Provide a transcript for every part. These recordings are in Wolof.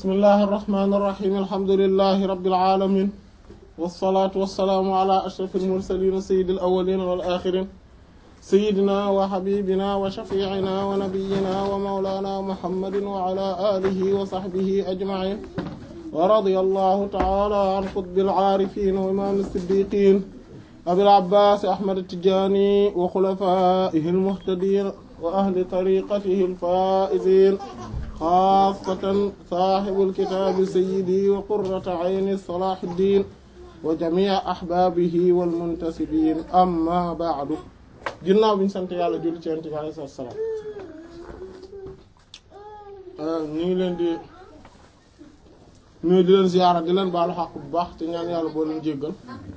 bismillahi irrahmani irrahim alhamdulilahi rabilalamin walsalaatu walsalaamu ala ashraf almursalin sayidi alawalin walaxirin sayidina wa xabibina wa shafiicina wa nabiyina wa maulana muhammadin wa ala alihi wa saxbihi ajmain wa radia allahu taala an qutbi alcaarifin wa imam alsiddiqin abil abbas ahmad atijani wa xulafaihi almuhtadin wa ahli tariqatihi alfaizin xaasatan saaxibul kitaabi sayyidi wa qurrata ayni salaahuddin wa jamii ahbaabihi wal muntasibiin amma ba'du ginnaaw bi ñu sant yàlla julli ci Yonent bi alayhi salaam ñu ngi leen di nuyu di leen ziyaara di leen baalu xaq bu baax te ñaan yàlla boo leen jéggal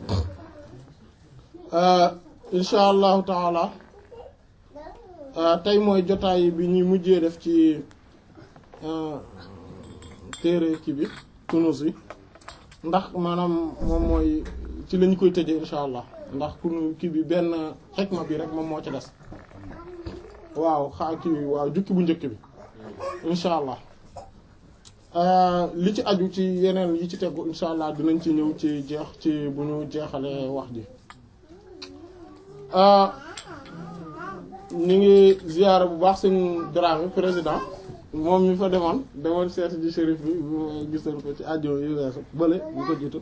insha allahu taala tey mooy jotaay bi ñuy mujjee def ci téere kii bi tunus yi ndax maanaam moom mooy ci lañ koy tëjee insha allah ndax kunu kii bi benn xikma bi rek moom moo ci des waaw xaa kii bi waaw jukki bu njëkk bi insha allah li ci aju ci yeneen yi ci tegu insha allah dinañ ci ñëw ci jeex ci bu ñu jeexalee wax ji ñu ngi ziyaara bu baax suñ Dramé président moom mi fa demoon demoon seeti ji shérif bi gisoon ko ci àjjo yi weesu bële bu ko jiitu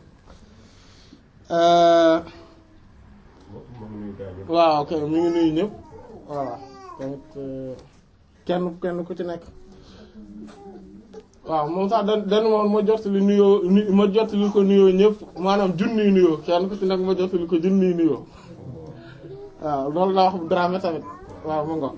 waaw ok mi ngi nuyu ñëpp voilà tamit kenn kenn ku ci nekk waaw moom sax dan dan moom ma jottali nuyoo ma jottali ko nuyoo ñëpp maanaam junniy nuyoo kenn ku ci nekk ma jottali ko junniy nuyoo waaw loolu la wax Dramé tamit waaw mu ngo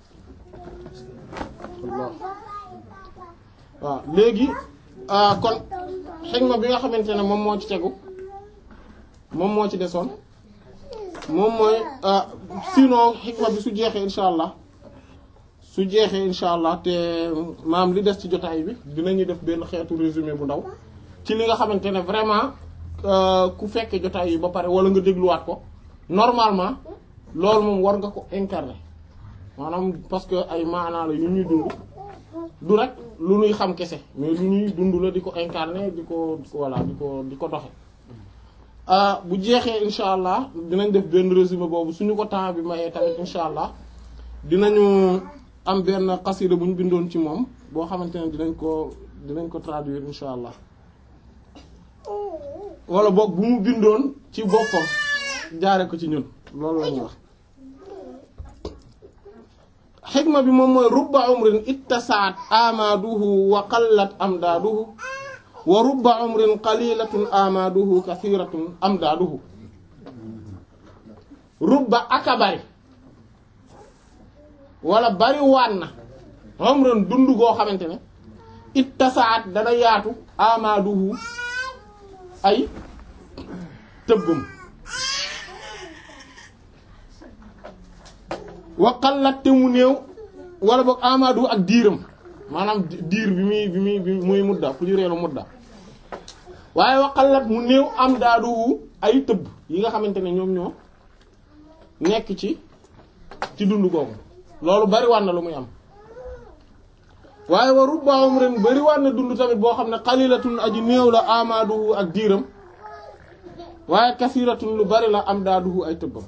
waaw léegi kon xikma bi nga xamante ne moom moo ci tegu moom moo ci desoon moom mooy sinon xikma bi su jeexee insha allah su jeexee insha allah te maam li des ci jotaay bi dinañu def benn xeetu résumé bu ndaw ci li nga xamante ne vraiment ku fekkee jotaay yi ba pare wala nga dégluwaat ko normalement loolu moom war nga ko incarner maanaam parce que ay maanaa la yu ñuy dund du rek lu ñuy xam kese mais lu ñuy dund la di ko incarner di ko voilà di ko di ko doxe bu jeexee insha allah dinañ def benn résumé boobu suñu ko temps bi mayee tamit insha allah dinañu am benn xasida bu ñu bindoon ci moom boo xamante ne dinañ ko dinañ ko traduire insha allah wala boog bu mu bindoon ci boppam jaare ko ci ñun loolu lañuy wax xikma bi moom mooy rubba umrin ittasaat amaduhu wa qallat amdaaduhu wa rubba umrin qalilatun amaduhu kathiratun amdaaduhu rubba aka bari wala bari waan na umrin dund goo xamante ne ittasaat dana yaatu amaduhu ay tëbbam waqallat te mu néew wala boog amadu ak diiram maanaam diir bi muy bi muy bi muy mudda plurielu mudda waaye waqallat mu néew am daadu ay tëbb yi nga xamante ne ñoom ñoo nekk ci ci dund googu loolu bari waan na lu muy am waaye wa rubba umrin bari waan na dund tamit boo xam ne qalilatun aji néew la amadu ak diiram waaye kasiratun lu bari la am daadu ay tëbbam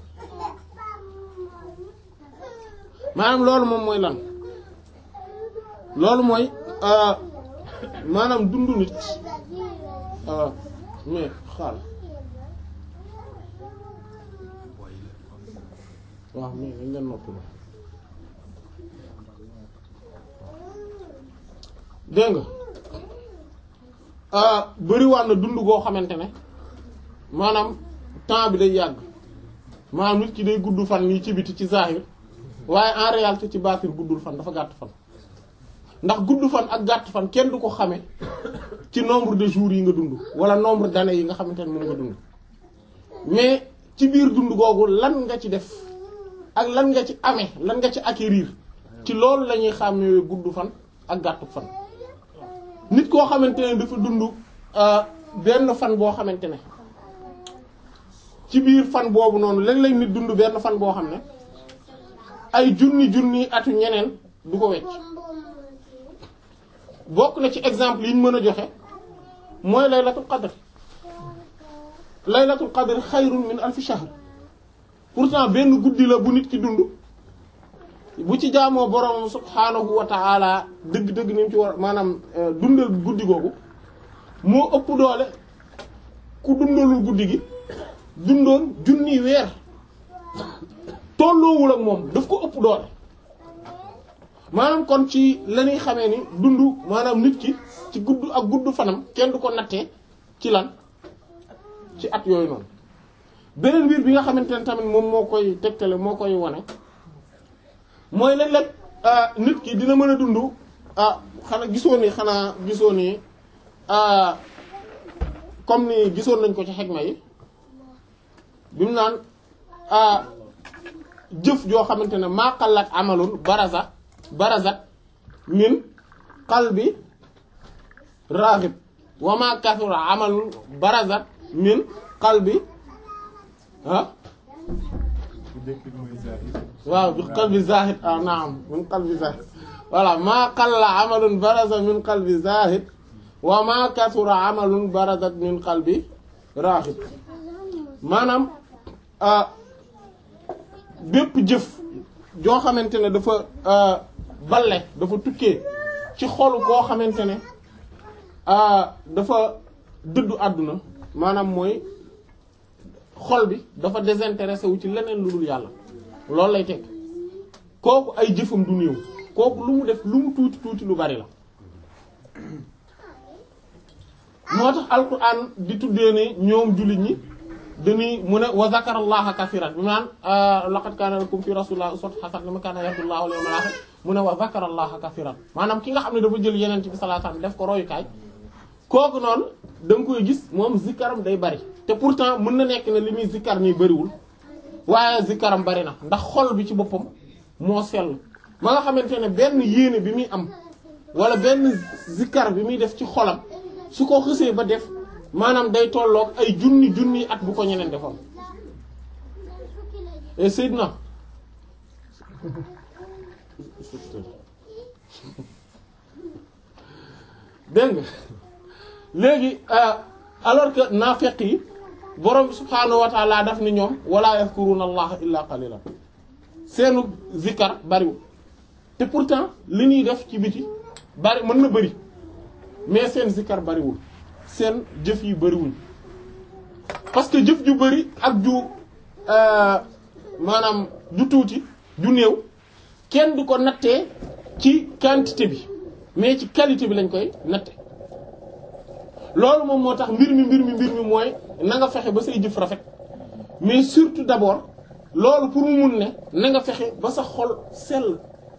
maanaam loolu moom mooy lan loolu mooy maanaam dundu nit mais xaal waaw mais dañ leen noppi la dégg nga bariwaat na dund goo xamante ne maanaam temps bi day yàgg maanaam nit ki day gudd fan nii ci biti ci zahir waaye en réalité ci baatin guddul fan dafa gàtt fan ndax gudd fan ak gàtt fan kenn du ko xame ci nombre de jours yi nga dund wala nombre d'années yi nga xamante ne moom nga dund mais ci biir dund googu lan nga ci def ak lan nga ci amee lan nga ci acquérir ci loolu la ñuy xàmmee gudd fan ak gàttu fan nit koo xamante ne dafa dund benn fan boo xamante ne ci biir fan boobu noonu léeg-léeg nit dund benn fan boo xam ne ay junni junni atu ñeneen du ko wecc bokk na ci exemple yi ñu mën a joxe mooy laylatul qadr laylatul qadr xayrun min alfi shahr pourtant benn guddi la bu nit ki dund bu ci jaamoo borom subhaanahu wa ta'ala dëgg-dëgg ni mu ci war maanaam dundal guddi googu moo ëpp doole ku dundalul guddi gi dundoon junni weer tolloowul ak moom daf ko ëpp doole maanaam kon ci la ñuy xamee ni dund maanaam nit ki ci gudd ak gudd fanam kenn du ko nattee ci lan ci at yooyu noonu beneen mbir bi nga xamante ne tamit moom moo koy tegtale moo koy wane mooy léeg-léeg nit ki dina mën a dund ah xanaa gisoo ni xanaa gisoo ni comme ni gisoon nañ ko ci xegma yi bi mu naan jëf joo xamante ne maa qallat amalun baraza barazat min qalbi raghib wa ma kathura amalun barazat min qalbi ah waaw bi qalbi zahid ah naam min qalbi zahid voilà maa qalla amalun baraza min qalbi zahid wa ma kathura amalun barazat min qalbi raghib maanaam bépp jëf joo xamante ne dafa balle dafa tukkee ci xolu koo xamante ne dafa dëddu àdduna maanaam mooy xol bi dafa désintéressé wu ci leneen lu dul yàlla loolu lay teg kooku ay jëfam du néew kooku lu mu def lu mu tuuti tuuti lu bari la moo tax alquran di tuddee ne ñoom jullit ñi dañuy mu ne wa zakara allaha kathiran bi naan laqad kaana lakum fi rasulillahi uswatun hasanatun liman kaana yarju llaha wal yawmal akhir mu ne wa zakara allaha kathiran maanaam ki nga xam ne dafa jël yeneen bi sallallahu alayhi wasallam def ko royukaay kooku noonu da nga koy gis moom zikaram day bari te pourtant mën na nekk ne li muy zikar nii bariwul waaye zikaram bari na ndax xol bi ci boppam moo sell ma nga xamante ne benn yéene bi muy am wala benn zikar bi muy def ci xolam su ko xësee ba def maanaam day tolloog ay junni junni at bu ko ñeneen defoon et Seydina dégg nga léegi alors que naafeq yi borom bi subhaanahu wa taala daf ni ñoom wala yazkuruna allaha illa qalilan seenu zikar bariwul te pourtant li ñuy def ci biti bari mën na bari mais seen zikar bariwul seen jëf yi bariwuñ parce que jëf ju bari ak ju maanaam ju tuuti ju néew kenn du ko nattee ci quantité bi mais ci qualité bi lañ koy natte loolu moom moo tax mbir mi mbir mi mbir mi mooy na nga fexe ba say jëf rafet mais surtout d'abord loolu pour mu mun ne na nga fexe ba sa xol sell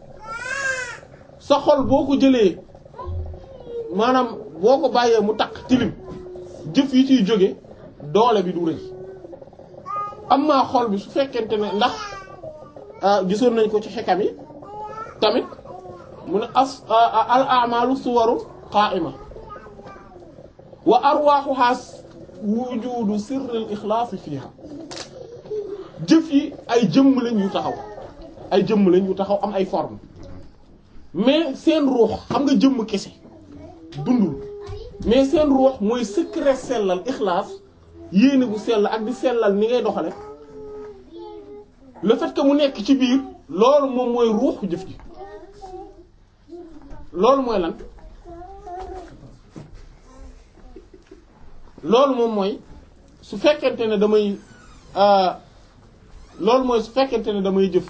sa xol boo ko jëlee maanaam boo ko bàyyee mu takk tilim jëf yi ciy jóge doole bi du rëy am maa xol bi su fekkente ne ndax gisoon nañ ko ci xekam yi tamit mu ne as al a'malu suwaru qa'ima wa arwaaxuha wujudu sirril ixlaas fiha jëf yi ay jëmm lañ yu taxaw ay jëmm lañ yu taxaw am ay forme mais seen ruux xam nga jëmm kese dundul mais seen ruux mooy secret sellal ixlaas yéene bu sell ak di sellal ni ngay doxale le fait que mu nekk ci biir loolu moom mooy ruuxu jëf ji loolu mooy lan loolu moom mooy su fekkente ne damay loolu mooy su fekkente ne damay jëf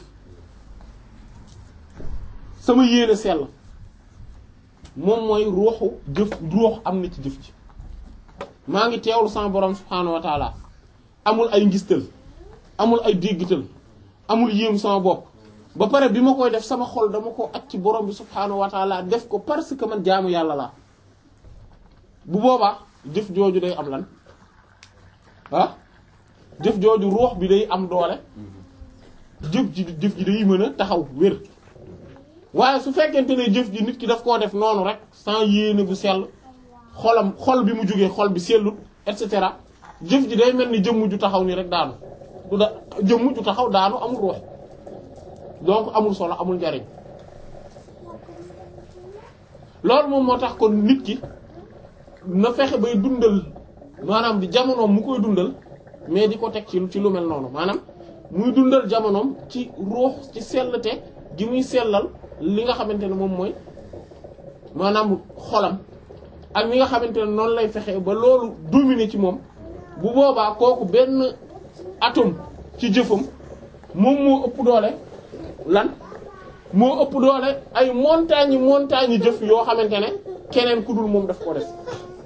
sama yéene sell moom mooy ruuxu jëf ruux am na ci jëf ji maa ngi teewlu sama borom subhaanahu wa taala amul ay ngistal amul ay déggital amul yéem sama bopp ba pare bi ma koy def sama xol dama ko aj ci borom bi subhaanahu wa taala def ko parce que man jaamu yàlla laa bu boobaa jëf jooju day am lan ah jëf jooju ruux bi day am doole jëf ji jëf ji day mën a taxaw wér waaye su fekkente ne jëf ji nit ki daf koo def noonu rek sans yéene bu sell xolam xol bi mu jógee xol bi sellut et cetera jëf ji day mel ni jëmm ju taxaw ni rek daanu du da jëmm ju taxaw daanu amul ruux donc amul solo amul njariñ loolu moom moo tax kon nit ki na fexe bay dundal maanaam di jamonoom mu koy dundal mais di ko teg ci ci lu mel noonu maanaam muy dundal jamonoom ci ruux ci sellte gi muy sellal li nga xamante ne moom mooy maanaam xolam ak li nga xamante ne noonu lay fexe ba loolu dominer ci moom bu boobaa kooku benn atome ci jëfam moom moo ëpp doole lan moo ëpp doole ay montagne montagne jëf yoo xamante ne keneen ku dul moom daf ko def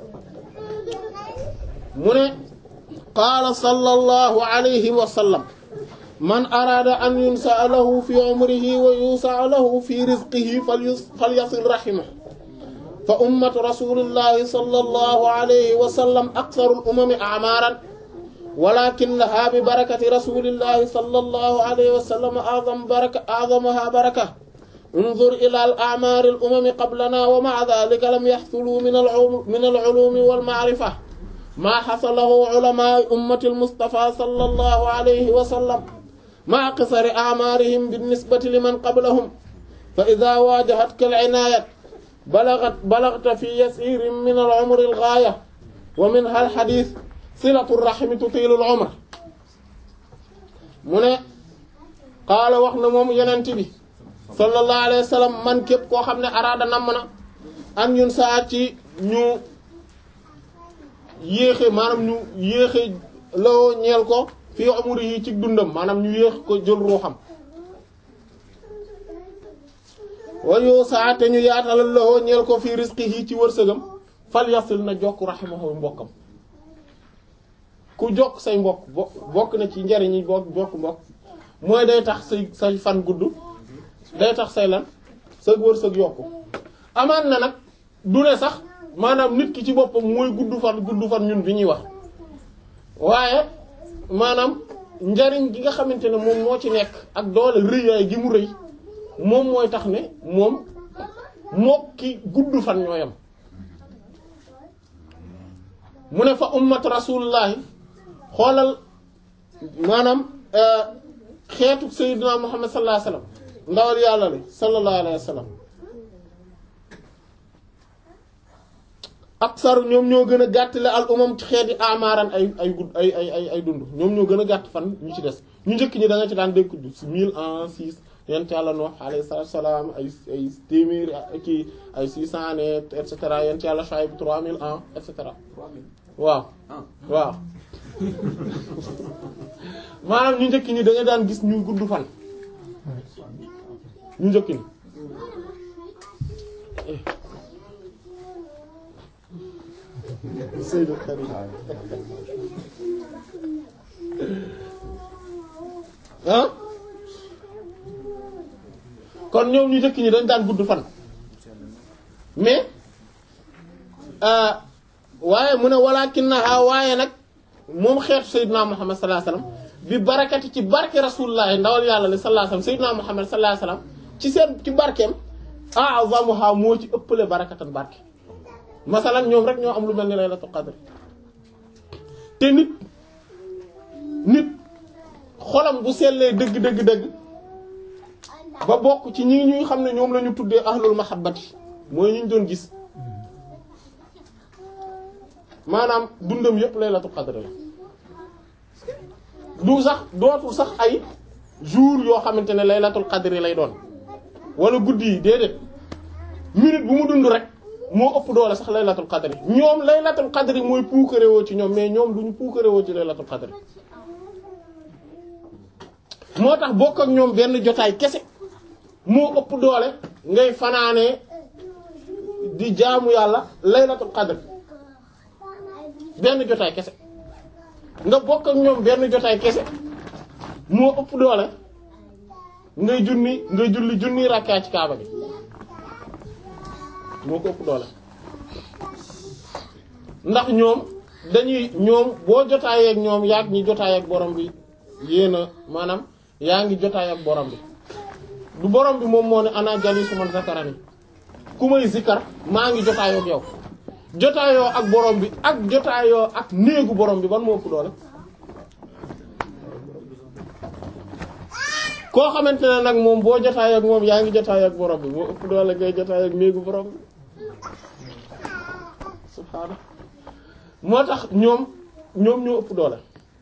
mu ne qaala sallallahu alayhi wa sallam man araada an yunsa'a lahu fi umrihi wa yusa'a lahu fi rizqihi falyasil rahimahu fa ummatu rasulillahi sallallahu alayhi wa sallam aktharul umami a'maran walakinaha bi barakati rasulillahi sallallahu alayhi wa sallam a'zam baraka a'zamaha baraka انظر إلى الأعمار الأمم قبلنا ومع ذلك لم يحصلوا من من العلوم والمعرفة ما حصله علماء أمة المصطفى صلى الله عليه وسلم مع قصر أعمارهم بالنسبة لمن قبلهم فإذا واجهتك العناية بلغت بلغت في يسير من العمر الغاية ومنها الحديث صلة الرحم تطيل العمر من قال وحنا موم يننتبه sallallahu alayhi wa sallam man képp koo xam ne araada namm na an ñun saa ci ñu yéexe maanaam ñu yéexe loo ñeel ko fii umri yi ci dundam maanaam ñu yéex ko jël ruuxam wayu saa te ñu yaatalal loo ñeel ko fii rizqihi ci wërsëgam fal yasil na jokk rahimahu mbokkam ku jokk say mbokk bokk na ci njariñ yi bokk jokk mbokk mooy day tax say say fan gudd day tax say lan sa wërsëg yokku amaan na nag du ne sax maanaam nit ki ci boppam mooy gudd fan gudd fan ñun bi ñuy wax waaye maanaam njariñ gi nga xamante ne moom moo ci nekk ak doole rëyaay gi mu rëy moom mooy tax ne moom moo ki gudd fan ñooyam mu ne fa ummat rasulullahi xoolal maanaam xeetu sayyidina muhammad sallallahu alayhi wasallam ndawal yàlla li sallallahu alayhi wa sallam aksaru ñoom ñoo gën a gàttale al umam ci xeeti amaaran ay ay gudd ay ay ay ay dund ñoom ñoo gën a gàtt fan ñu ci des ñu njëkk ñi da nga ci daan dégg si mille ans six yent yàlla Nuh alayhi salaam ay ay téeméeri kii ay six cent années et cetera yent yàlla Shuayb trois mille ans et cetera waaw waaw maanaam ñu njëkk ñi da nga daan gis ñu gudd fan ñu njëkk ni Seydou Karim ah kon ñoom ñu njëkk ñi dañ daan gudd fan mais waaye mu ne walaakinnahaa waaye nag moom xeetu Seydina Muhammad sallallahu alayhi wasallam bi barakati ci barke rasulullah ndawal yàlla li sallallahu alayhi wasallam Seydina Muhammad sallallahu alayhi wasallam ci seen ci barkeem a'zamuha moo ci ëppale barakatan barke masalan ñoom rek ñoo am lu mel ni laylatul qadr te nit nit xolam bu sellee dëgg dëgg dëgg ba bokk ci ñi ñuy xam ne ñoom la ñu tuddee ahlul mahabbati mooy ñu ñu doon gis maanaam dundam yépp laylatul qadr la du sax dootul sax ay jour yoo xamante ne laylatul qadr lay doon wala guddi yi déedéet minute bu mu dund rek moo ëpp doole sax laylatul qadr ñoom laylatul qadr mooy puukarewoo ci ñoom mais ñoom duñu puukarewoo ci laylatul qadr moo tax bokk ak ñoom benn jotaay kese moo ëpp doole ngay fanaanee di jaamu yàlla laylatul qadr benn jotaay kese nga bokk ak ñoom benn jotaay kese moo ëpp doole ngay junni ngay julli junni rakkaa ci kaaba gi moo ko ëpp doole ndax ñoom dañuy ñoom boo jotaayee ak ñoom yaag ñi jotaay ak borom bi yéen a maanaam yaa ngi jotaay ak borom bi du borom bi moom moo ne ana jalisu man zakarani ku may zikar maa ngi jotaayoo ak yow jotaayoo ak borom bi ak jotaayoo ak néegu borom bi ban moo ëpp doole koo xamante ne nag moom boo jotaay ak moom yaa ngi jotaay ak borom bi moo ëpp doole ngay jotaay ak néegu borom bi subhaana moo tax ñoom ñoom ñoo ëpp doole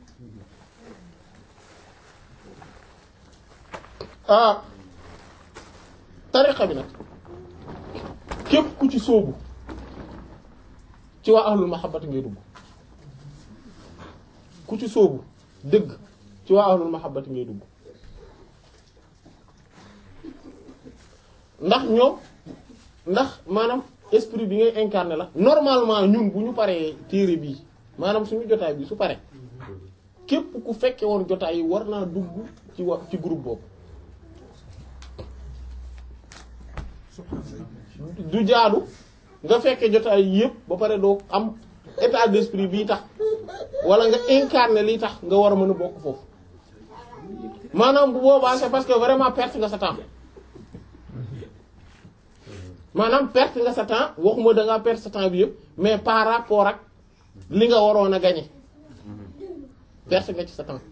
ah tariqa bi nag képp ku ci sóobu ci waa ahlul mahabbati ngay dugg ku ci sóobu dëgg ci waa ahlul mahabbati ngay dugg ndax ñoom ndax maanaam esprit bi ngay incarné la normalement ñun bu ñu paree téere bii maanaam suñu jotaay bi su pare képp ku fekke woon jotaay yi war naa dugg ci wa ci groupe boobu du jaadu nga fekke jotaay yi yëpp ba pare doo am état d'esprit bii tax wala nga incarné lii tax nga war a mën a bokk foofu maanaam bu boobaa c'est parce que vraiment perte nga sa temps maanaam perte nga sa temps waxuma da ngaa perte sa temps bi yëpp mais par rapport ak li nga waroon a gagner perte nga ci sa temps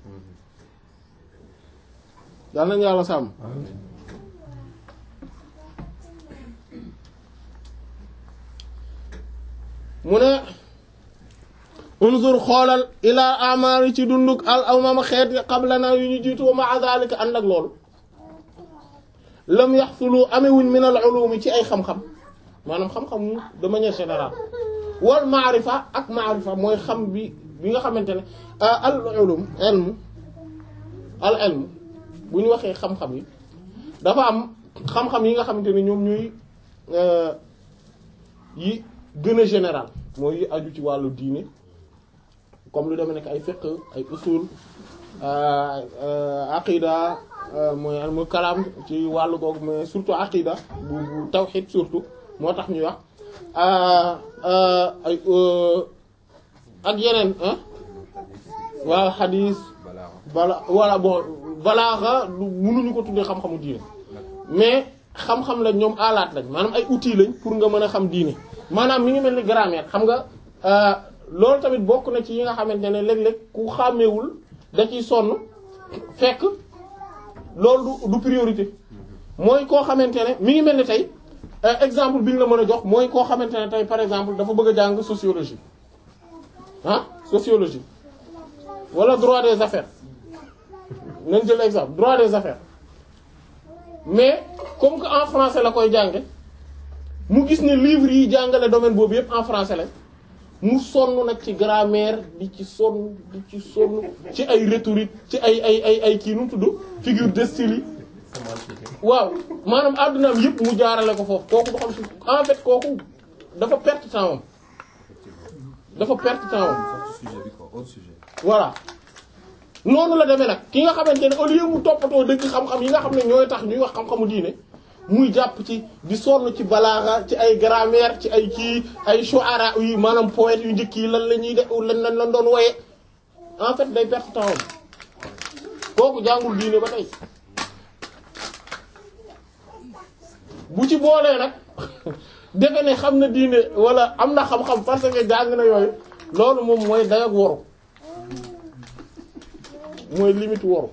yal nañu yàlla sàmm mu ne unzur xoolal ila amari ci dunduk al amama xeet yi qablana yu ñu jiitu wa ma'a zalika ànd ak loolu lam yaxsulu amewuñ min al ulumi ci ay xam-xam maanaam xam-xam de manière générale wal maarifa ak maarifa mooy xam bi bi nga xamante ne al ulum ilm al ilm bu ñu waxee xam-xam yi dafa am xam-xam yi nga xamante ne ñoom ñuy yi gën a général mooy yi aju ci wàllu diine comme lu deme nekk ay fiqh ay usul aqida mooy almu kalaam ci wàllu googu mais surtout aqida bu bu tawhid surtout moo tax ñuy wax ay ak yeneen waaw xadiis bala wala bon balaaxa mënuñu ko tuddee xam-xamu diine mais xam-xam lañ ñoom alaat lañ maanaam ay outils lañ pour nga mën a xam diine maanaam mi ngi mel ni grammaire xam nga loolu tamit bokk na ci yi nga xamante ne léeg-léeg ku xàmmewul da ciy sonn fekk loolu du du priorité mooy koo xamante ne mi ngi mel ni tey exemple bi ñu la mën a jox mooy koo xamante ne tey par exemple dafa bëgg a jàng sociologie ah sociologie wala droit des affaires nañ jël exemple droit des affaires mais comme que en français la koy jànge mu gis ne livre yi jàngale domaine boobu yépp en français la mu sonn nag ci grammaire di ci sonn di ci sonn ci ay rhétorique ci ay ay ay ay kii nu mu tudd figure de style yi waaw maanaam àddunaam yépp mu jaarale ko foofu kooku du xam si en fait kooku dafa perte temps am dafa perte temps am voilà noonu la demee nag ki nga xamante ne au lieu mu toppatoo dëgg xam-xam yi nga xam ne ñooy tax ñuy wax xam-xamu diine muy jàpp ci di sonn ci balaaxa ci ay grammaire ci ay kii ay shu'ara yi maanaam poète yu njëkk yi lan la ñuy def lan lan lan doon woye en fait day perte temps kooku jàngul diine ba tey bu ci boolee nag defe ne xam na diine wala am na xam-xam parce que jàng na yooyu loolu moom mooy day ak woru mooy limite woru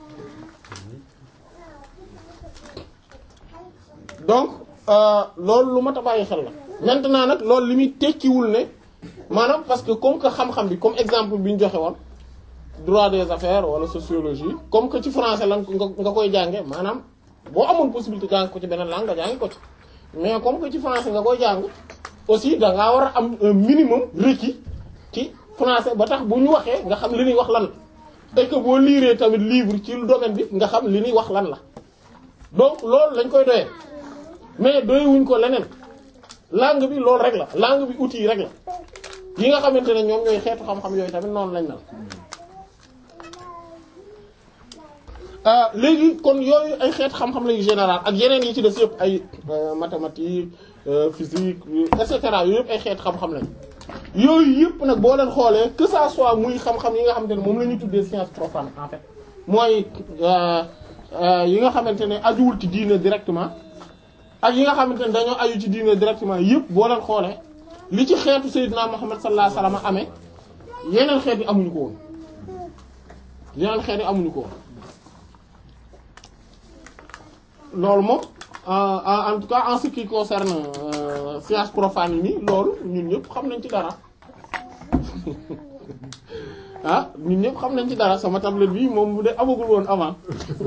donc loolu lu mat a bàyyi xel la maintenant nag loolu li muy tekkiwul ne maanaam parce que comme que xam-xam bi comme exemple bi ñu joxe woon droit des affaires wala sociologie comme que ci français la nga koy jànge maanaam boo amoon possibilité jàng ko ci beneen langue nga jàngi ko ci mais comme que ci français nga koy jàng aussi da ngaa war a am un minimum requis ci français ba tax bu ñu waxee nga xam li ñuy wax lan et que boo liiree tamit livre ci domaine bi nga xam li ñuy wax lan la donc loolu lañ koy doyee mais doyewuñ ko leneen langue bi loolu rek la langue bi outil rek la yi nga xamante ne ñoom ñooy xeetu xam-xam yooyu tamit noonu lañ mel. léegi kon yooyu ay xeet xam-xam lañu général ak yeneen yi ci des yëpp ay mathématiques physique et cetera yooyu yëpp ay xeet xam-xam lañ yooyu yëpp nag boo leen xoolee que ça soit muy xam-xam yi nga xamante ne moom la ñuy tuddee science profane en fait mooy yi nga xamante ne ajuwul ci diine directement ak yi nga xamante ne dañoo aju ci diine directement yëpp boo leen xoolee li ci xeetu Seydina Muhammad sallallahu alayhi wasallam amee yeneen xeet yi amuñu ko woon yeneen xeet yi amuñu ko woon loolu moom en tout cas en ce qui concerne science profane yi nii loolu ñun ñëpp xam nañ ci dara ah ñun ñëpp xam nañ ci dara sama tablette bi moom bu dee amagul woon avant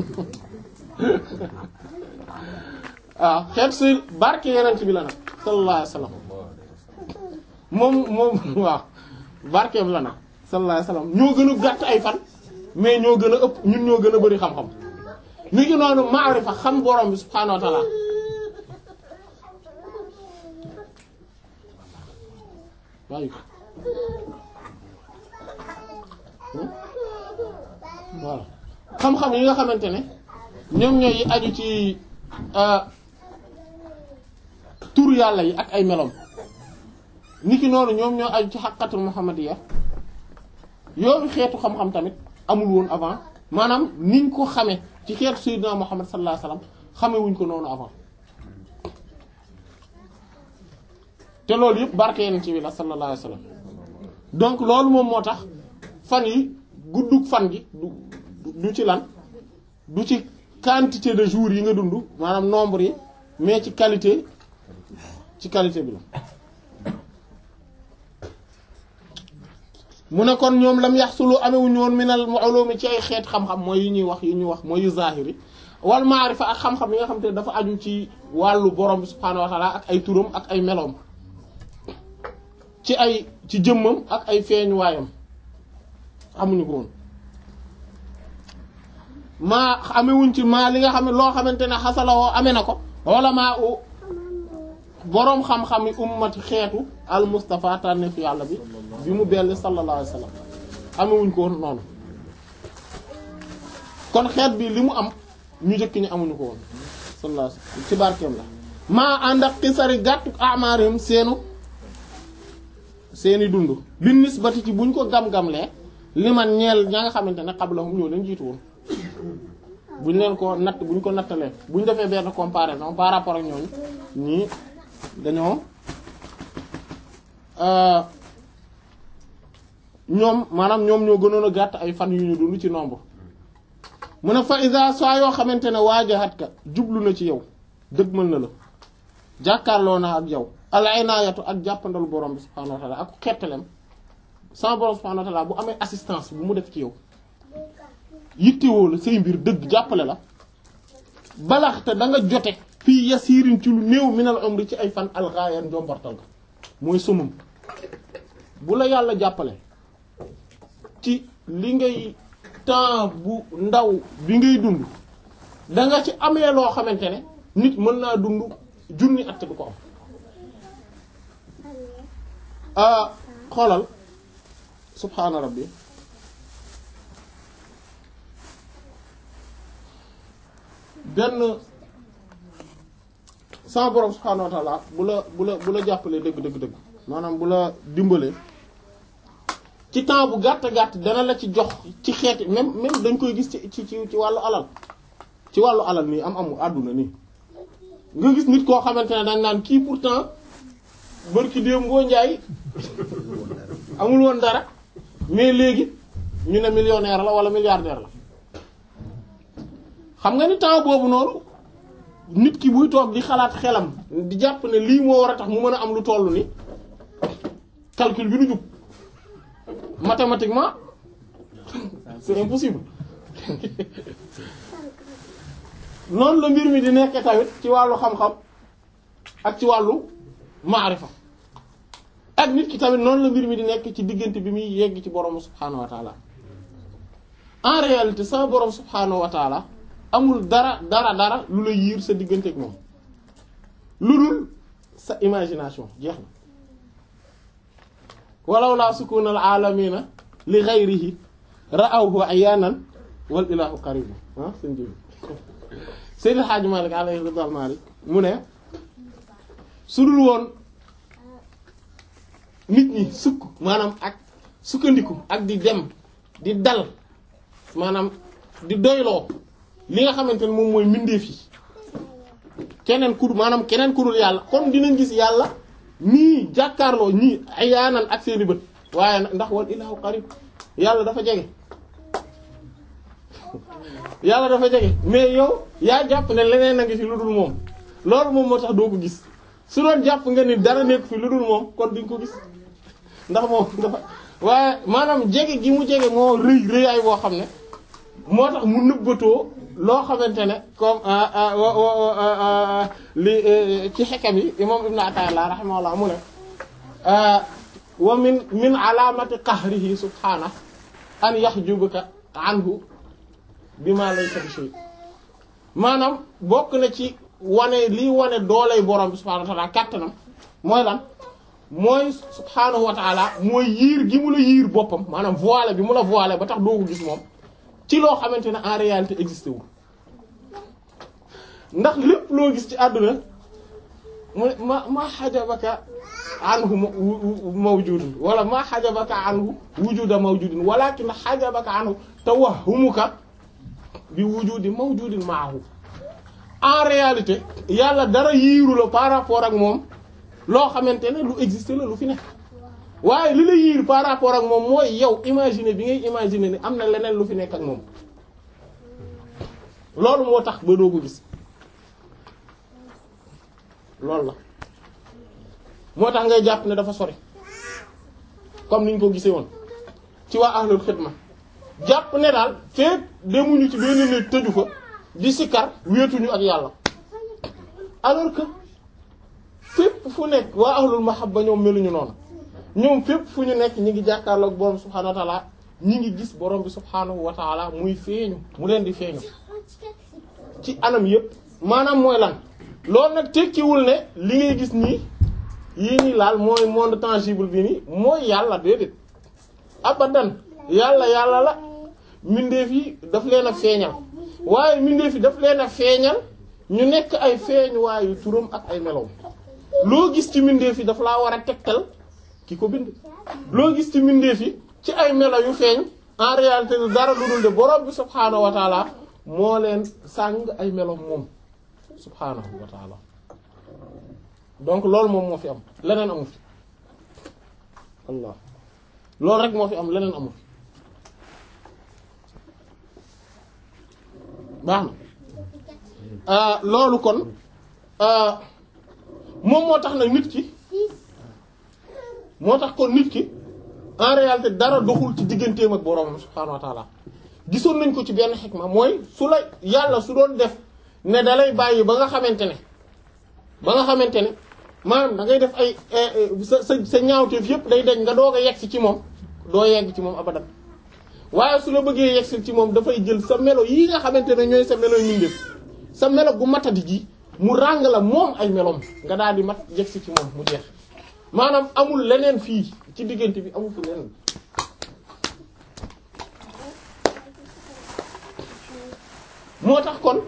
waaw xeet si barke yeneen bi la nag sallallahu alayhi wasallam moom moom waaw barkeem la nag sallallahu alayhi wasallam ñoo gën a gàtt ay fan mais ñoo gën a ëpp ñun ñoo gën a bari xam-xam ni ngi noonu maarifa xam borom bi subhaanahu wa ta'ala waaye voilà xam-xam yi nga xamante ne ñoom ñooy aju ci tur yàlla yi ak ay melom niki noonu ñoom ñoo aju ci xaqatul muhammadiya yooyu xeetu xam-xam tamit amul woon avant maanaam niñ ko xame ci xeetu sayyidina muhammad sallallahu alayhi wasallam xame wuñ ko noonu avant te loolu yëpp barke yeneen ci bi la sallallahu alayhi wasallam donc loolu moom moo tax fan yi guddug fan gi du du ci lan du ci quantité de jours yi nga dund maanaam nombre yi mais ci qualité ci qualité bi la mu ne kon ñoom lam yaxsulu amewuñu woon minal ulumi ci ay xeet xam-xam mooy yi ñuy wax yi ñuy wax mooy yu zahiri wal maarifa ak xam-xam yi nga xam te dafa aju ci wàllu borom bi subhaanahu wa ta'ala ak ay turam ak ay meloom ci ay ci jëmmam ak ay feeñuwaayam amuñu ko woon maa amewuñ ci maa li nga xam ne loo xamante ne xasalawoo amee na ko wala maa u boroom xam-xam yi ummati xeetu al Mustafa tànne fi yàlla bi bi mu belli sallallahu alayhi wa sallam amewuñ ko woon noonu kon xeet bi li mu am ñu njëkk ñi amuñu ko woon sallallahu alayhi wa sallam ci barkeem la maa ànd ak xisari gàttu amaarim seenu seeni dund bi nisbati ci buñ ko gam-gamlee li man ñeel ña nga xamante ne qablahum ñoo leen jiitu woon buñ leen ko natt buñ ko nattalee buñ defee benn comparaison par rapport ak ñooñu ñii dañoo ñoom maanaam ñoom ñoo gënoon a gàtt ay fan yu ñu dund ci nombre mu ne fa isa saa yoo xamante ne waajahat ka jublu na ci yow dëgmal na la jàkkaarloo na ak yow al inaayatu ak jàppandalu borom bi subhaanahu wa ta'ala ak xettalem sama borom subhaanahu wa ta'ala bu amee assistance bu mu def ci yow yittewoo la say mbir dëgg jàppale la balaxte da nga jote fii yasiirin ci lu néew minal umri ci ay fan alxaayan njombartal ga mooy sumum bu la yàlla jàppale ci li ngay temps bu ndaw bi ngay dund da nga ci amee loo xamante ne nit mën naa dund junni at du ko am xoolal subhaana rabbi benn sama borom subhaanahu wa ta'ala bu la bu la bu la jàppalee dëgg dëgg dëgg maanaam bu la dimbalee ci temps bu gàtt gàtt dana la ci jox ci xeeti même même dañ koy gis ci ci ci wàllu alal ci wàllu alal nii am amu àdduna nii nga gis nit koo xamante ne dañ naan kii pourtant bërki déem ngoo njaay amul woon dara mais léegi ñu ne millionnaire la wala milliardaire la xam nga ni temps boobu noonu nit ki buy toog di xalaat xelam di jàpp ne lii moo war a tax mu mën a am lu toll ni calcul bi du jub mathématiquement c'est impossible noonu la mbir mi di nekk tamit ci wàllu xam-xam ak ci wàllu maarifa ak nit ki tamit noonu la mbir mi di nekk ci diggante bi muy yegg ci borom subhaanahu wa taala en réalité sama borom subhaanahu wa taala amul dara dara dara lu la yiir sa diggante ak moom lu dul sa imagination jeex na walaw laa sukuna al alamina li ghayrihi ra'awhu ayanan wal ilahu qarib ah seen jëbi Seydil Hadji Malick alayhi ridwaan Malick mu ne su dul woon nit ñi sukk maanaam ak sukkandiku ak di dem di dal maanaam di doyloo li nga xamante ne moom mooy mbindeef yi keneen ku maanaam keneen ku dul yàlla kon dinañ gis yàlla nii jàkkaarloo ñii ayaanan ak seeni bët waaye nag ndax wal ilaahu qarib yàlla dafa jege yàlla dafa jege mais yow yaa jàpp ne leneen a ngi fi lu dul moom loolu moom moo tax doo ko gis su doon jàpp nga ni dara nekk fi lu dul moom kon duñ ko gis ndax moom dafa waaye maanaam jege gi mu jege moo rëy rëyaay boo xam ne moo tax mu nëbbatoo loo xamante ne comme li ci xekam yi imam ibnu Ata'illah rahimahullah mu ne wa min min alaamati qahrihi subhaanahu an yahjubuka anhu bima laysa bi shay maanaam bokk na ci wane lii wane dooley borom bi subhaanahu wa ta'ala kàttanam mooy lan mooy subhaanahu wa ta'ala mooy yiir gi mu la yiir boppam maanaam voilé bi mu la voilé ba tax doo ko gis moom ci loo xamante ne en réalité existé wul ndax lépp loo gis ci àdduna mu ma ma xajabaka anhu mawjudun wala ma xajabaka anhu wujuda mawjudin walakin xajabaka anhu tawahhumuka bi wujudi mawjudin maahu en réalité yàlla dara yiiru la par rapport ak moom loo xamante ne lu existe la lu fi nekk waaye li la yiir par rapport ak moom mooy yow imaginer bi ngay imaginer ni am na leneen lu fi nekk ak moom loolu moo tax ba doo ko gis loolu la moo tax ngay jàpp ne dafa sori comme niñ ko gisee woon ci waa ahlul xidma jàpp ne daal feek demuñu ci benn néeg tëju fa di sikkar wéetuñu ak yàlla alors que fépp fu nekk waa ahlul mahabba ñoom meluñu noonu ñoom fépp fu ñu nekk ñi ngi jàkkaarloog borom subhaanahu wa taala ñi ngi gis borom bi subhaanahu wa taala muy feeñu mu leen di feeñu ci anam yépp maanaam mooy lan loolu nag tekkiwul ne li ngay gis nii yii nii laal mooy monde tangible bi nii mooy yàlla déedéet abadan yàlla yàlla la mbindeef yi daf leen a feeñal waaye mbindeef yi daf leen a feeñal ñu nekk ay feeñuwaayu turam ak ay melow loo gis ci mbindeef yi daf laa war a tegtal ki ko bind loo gis ci mbindeef yi ci ay melo yu feeñ en réalité dara lu dul de borom bi subhaanahu wa taala moo leen sàng ay melo moom subhaanahu wa taala donc loolu moom moo fi am leneen amu fi allah loolu rek moo fi am leneen amu fi baax na loolu kon moom moo tax nag nit ki moo tax kon nit ki en réalité dara doxul ci digganteem ak boroomam subhaanahu wa taala gisoon nañ ko ci benn xikma mooy su la yàlla su doon def ne dalay bàyyi ba nga xamante ne ba nga xamante ne maanaam da ngay def ay sa sa sa ñaawteef yépp day dañ nga doog a yegg si ci moom doo yegg ci moom abadan waaye su la bëggee yegg si ci moom dafay jël sa melo yi nga xamante ne ñooy sa melo yu def sa melo gu matadi ji mu ràng la moom ay meloom nga daal di mat yegg si ci moom mu jeex maanaam amul leneen fii ci diggante bi amul fi leneen moo tax kon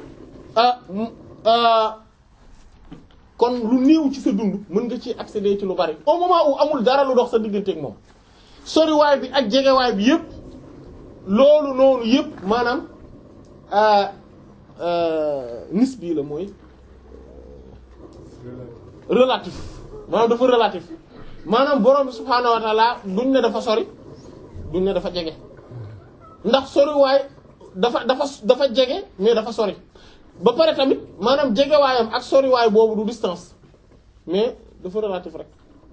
kon lu néew ci sa dund mën nga ci accéder ci lu bari au moment où amul dara lu dox sa diggante ak moom soriwaay bi ak jegewaay bi yépp loolu noonu yépp maanaam nis bii la mooy relatif maanaam dafa relatif maanaam borom bi subhaanahu wa taala duñ ne dafa sori duñ ne dafa jege ndax soriwaay dafa dafa dafa jege mais dafa sori ba pare tamit maanaam jegewaayam ak soriwaay boobu du distance mais dafa relatif rek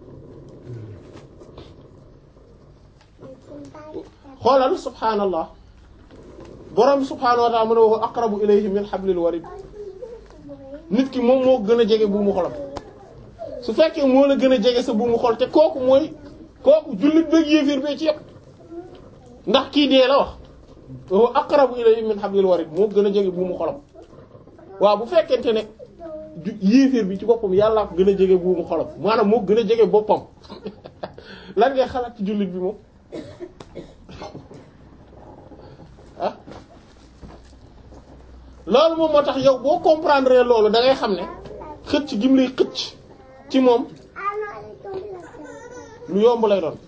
xoolal subhaanallah borom bi subhaanahu wa taala mu ne wa aqrabu ilayhi min hablil warid nit ki moom moo gën a jege bu mu xolam su fekkee moo la gën a jege sa bu mu xol te kooku mooy kooku jullit bëgg yéefir bee ci yépp ndax kii dee la wax wa aqrabu ilayhi min hablil warid moo gën a jege bu mu xolam waaw bu fekkente ne yéefir bi ci boppam yàllaa ko gën a jege bu mu xolam maanaam moo gën a jege boppam lan ngay xalaat ci jullit bi moom ah loolu moom moo tax yow boo comprendre loolu da ngay xam ne xëcc gi mu lay xëcc ci moom lu yomb lay doon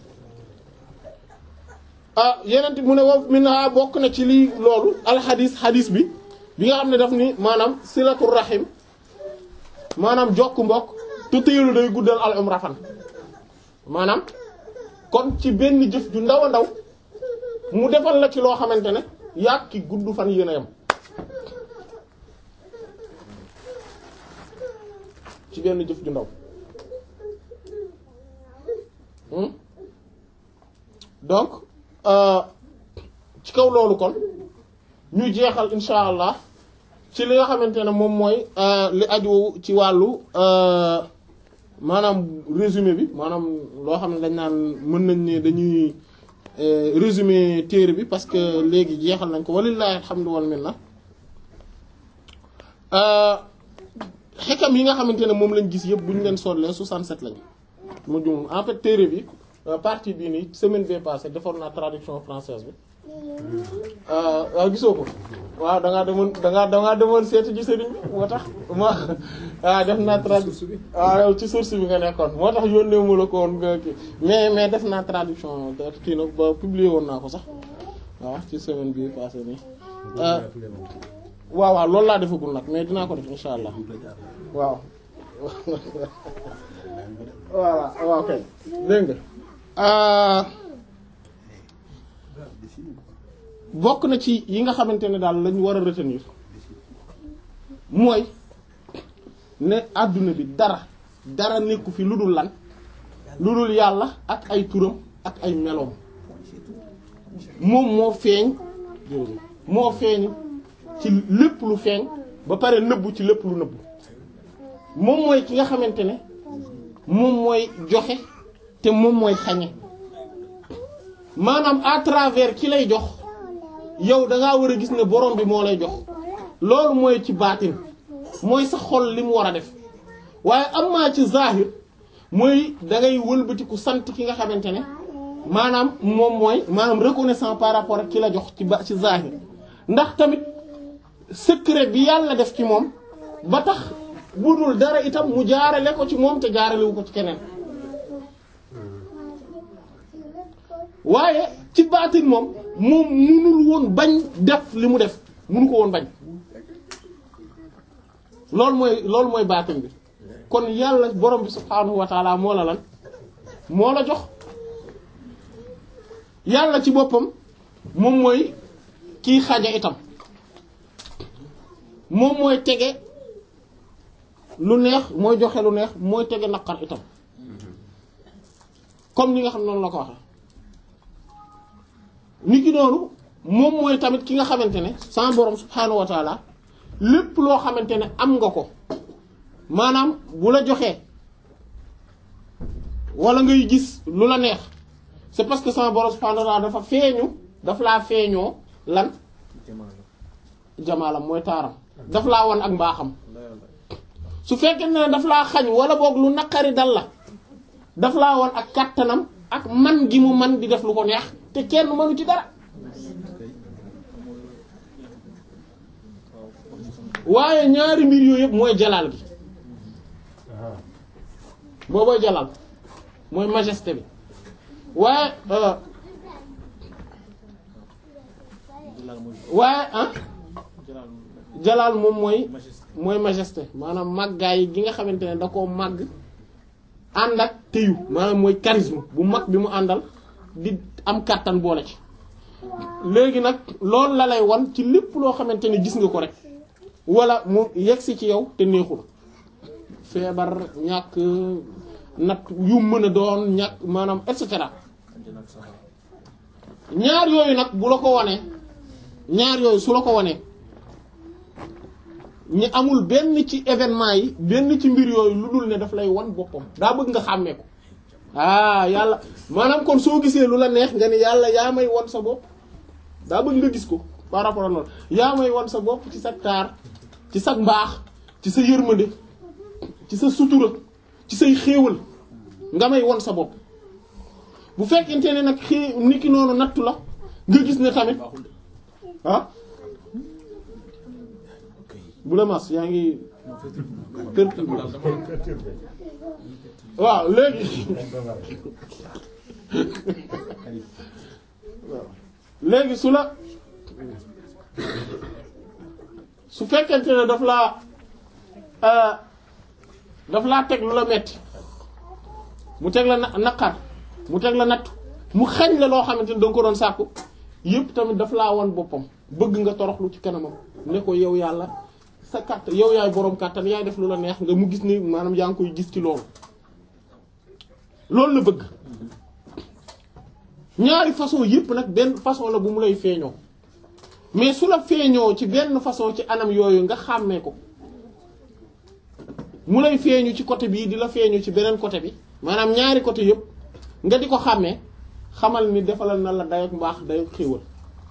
ah yeneen mu ne wa minha bokk na ci lii loolu alxadis xadis bi bi nga xam ne daf ni maanaam silatul rahim maanaam jokk mbokk tutéelu day guddal al umra fan maanaam kon ci benn jëf ju ndaw a ndaw mu defal la ci loo xamante ne yàq ki gudd fan yéen a yam ci benn jëf ju ndaw Hmm? donc euh, ci kaw loolu kon ñu jeexal insha allah ci li nga xamante ne moom mooy euh, li aju ci wàllu euh, maanaam résumé bi maanaam loo xam ne dañ naan mën nañ ne dañuy euh, résumé téere bi parce que léegi jeexal nañ ko walillahi alhamdu wal minna xekam yi nga xamante ne moom lañ gis yëpp bu ñu leen sollee 67 lañ mu jum en fait téere bi euh, partie bii nii semaine bee passée defoon naa traduction française bi euh, waaw gisoo ko waaw da ngaa demoon da ngaa da ngaa demoon seeti ci sëriñ bi moo tax ma waaw def naa traduction waaw yow ci source bi nga nekkoon moo tax yónnee mu la ko woon nga kii mais mais def naa traduction de kii nag ba publier woon naa ko sax waaw ci semaine bii passée nii euh, waaw waaw loolu laa defagul nag mais dinaa ko def insha allah waaw voilà waaw kay dégg nga bokk na ci yi nga xamante ne daal lañu war a retenir mooy ne àdduna bi dara dara nekku fi lu dul lan lu dul yàlla ak ay turam ak ay meloom moom moo feeñ moo feeñ ci lépp lu feeñ ba pare nëbbu ci lépp lu nëbbu moom mooy ki nga xamante ne moom mooy joxe te moom mooy xañe maanaam à travers ki lay jox yow da ngaa war a gis ne borom bi moo lay jox loolu mooy ci baatin mooy sa xol li mu war a def waaye am maa ci zahir mooy da ngay wëlbatiku sant ki nga xamante ne maanaam moom mooy maanaam reconnaissant par rapport ak ki la jox ci ba ci zahir ndax tamit secret bi yàlla def ci moom ba tax budul dara itam mu jaarale ko ci moom te jaaralewu ko ci keneen waaye ci baatin moom moom munul woon bañ def li mu def munu ko woon bañ loolu mooy loolu mooy baatin bi kon yàlla borom bi subhaanahu wa taala moo la lan moo la jox yàlla ci boppam moom mooy kiy xaja itam moom mooy tege lu neex mooy joxe lu neex mooy tege naqar itam comme ni nga xam noonu la ko waxee nit ki noonu moom mooy tamit ki nga xamante ne sama borom subhaanahu wa taala lépp loo xamante ne am nga ko maanaam bu la joxee wala ngay gis lu la neex c'est parce que sama borom subhaanahu wa taala dafa feeñu daf laa feeñoo lan jamaalam mooy taaram daf laa wan ak mbaaxam su fekkee ne daf laa xañ wala boog lu naqari dal la daf laa wan ak kàttanam ak man gi mu man di def lu ko neex te kenn mënu ci dara waaye ñaari mbir yooyu yëpp mooy jalaal gi boobooy jalaal mooy majesté bi waaye waaye ah jalaal moom mooy mooy majesté maanaam màggaay gi nga xamante ne da koo màgg ànd ak téyu maanaam mooy charisme bu mag bi mu àndal di am kàttan boole ci léegi nag loolu la lay wan ci lépp loo xamante ne gis nga ko rek wala mu yegsi ci yow te neexul feebar ñàkk nat yu mën a doon ñàkk maanaam et cetera ñaar yooyu nag bu la ko wanee ñaar yooyu su la ko wanee ñi amul benn ci événement yi benn ci mbir yooyu lu dul ne daf lay wan boppam daa bëgg nga xàmmee ko ah yàlla maanaam kon soo gisee lu la neex nga ni yàlla yaa may wan sa bopp daa bëgg nga gis ko par rapport à loolu yaa may wan sa bopp ci sa taar ci sa mbaax ci sa yërmande ci sa sutura ci say xéewal nga may wan sa bopp bu fekkente ne nag xée nit ki noonu nattu la nga gis ne tamit ah bu la mas yaa ngi perturbé waaw léegi léegi su la su fekkente ne daf laa daf laa teg lu la metti mu teg la na naqar mu teg la nattu mu xañ la loo xamante ne danga ko doon sàkku yépp tamit daf laa wan boppam bëgg nga toroxlu ci kanamam ne ko yow yàlla sa kàttan yow yaay boroom kàttan yaay def lu la neex nga mu gis ni maanaam yaa ngi koy gis ci loolu loolu la bëgg ñaari façon yépp nag benn façon la bu mu lay feeñoo mais su la feeñoo ci benn façon ci anam yooyu nga xàmmee ko mu lay feeñu ci côté bii di la feeñu ci beneen côté bi maanaam ñaari côté yépp nga di ko xàmmee xamal ni defalal na la dayoog mbaax dayoog xéewal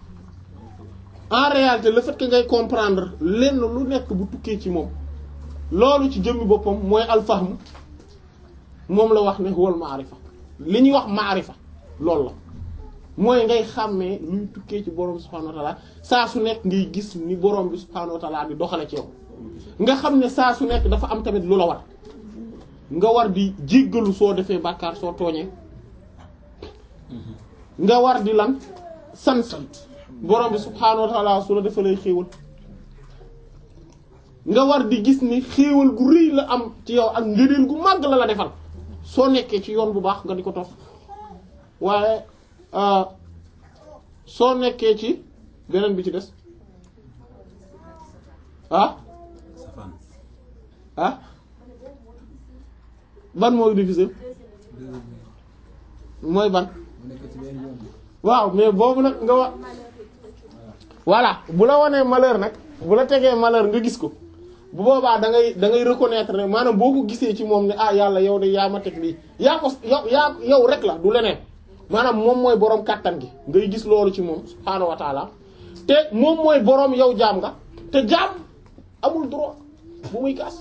en réalité le fait que ngay comprendre lenn lu nekk bu tukkee ci moom loolu ci jëmmi boppam mooy alfahm moom la wax ne huwal maarifa li ñuy wax maarifa loolu la mooy ngay xàmmee luy tukkee ci borom bi subhaanahu wa ta'ala saa su nekk ngay gis ni borom bi subhaanahu wa ta'ala di doxale ci yow nga xam ne saa su nekk dafa am tamit lu la war nga war di jéggalu soo defee bàkkaar soo tooñee nga war di lan sant borom bi subhaanahu wa ta'ala su la defalee xéewal nga war di gis ni xéewal gu rëy la am ci yow ak ngëneel gu màgg la la defal soo nekkee ci yoon bu baax nga di ko topp waaye soo nekkee ci beneen bi ci des ah ah ban mooy difficile mooy ban waaw mais boobu nag nga wax voilà bu la wanee malheur nag bu la tegee malheur nga gis ko bu boobaa da ngay da ngay reconnaître ne maanaam boo ko gisee ci moom ne ah yàlla yow de yaa ma teg lii yaa ko yow yaa yow rek la du leneen maanaam moom mooy boroom kàttan gi ngay gis loolu ci moom subhaanahu wa taala te moom mooy boroom yow jaam nga te jaam amul droit bu muy kaas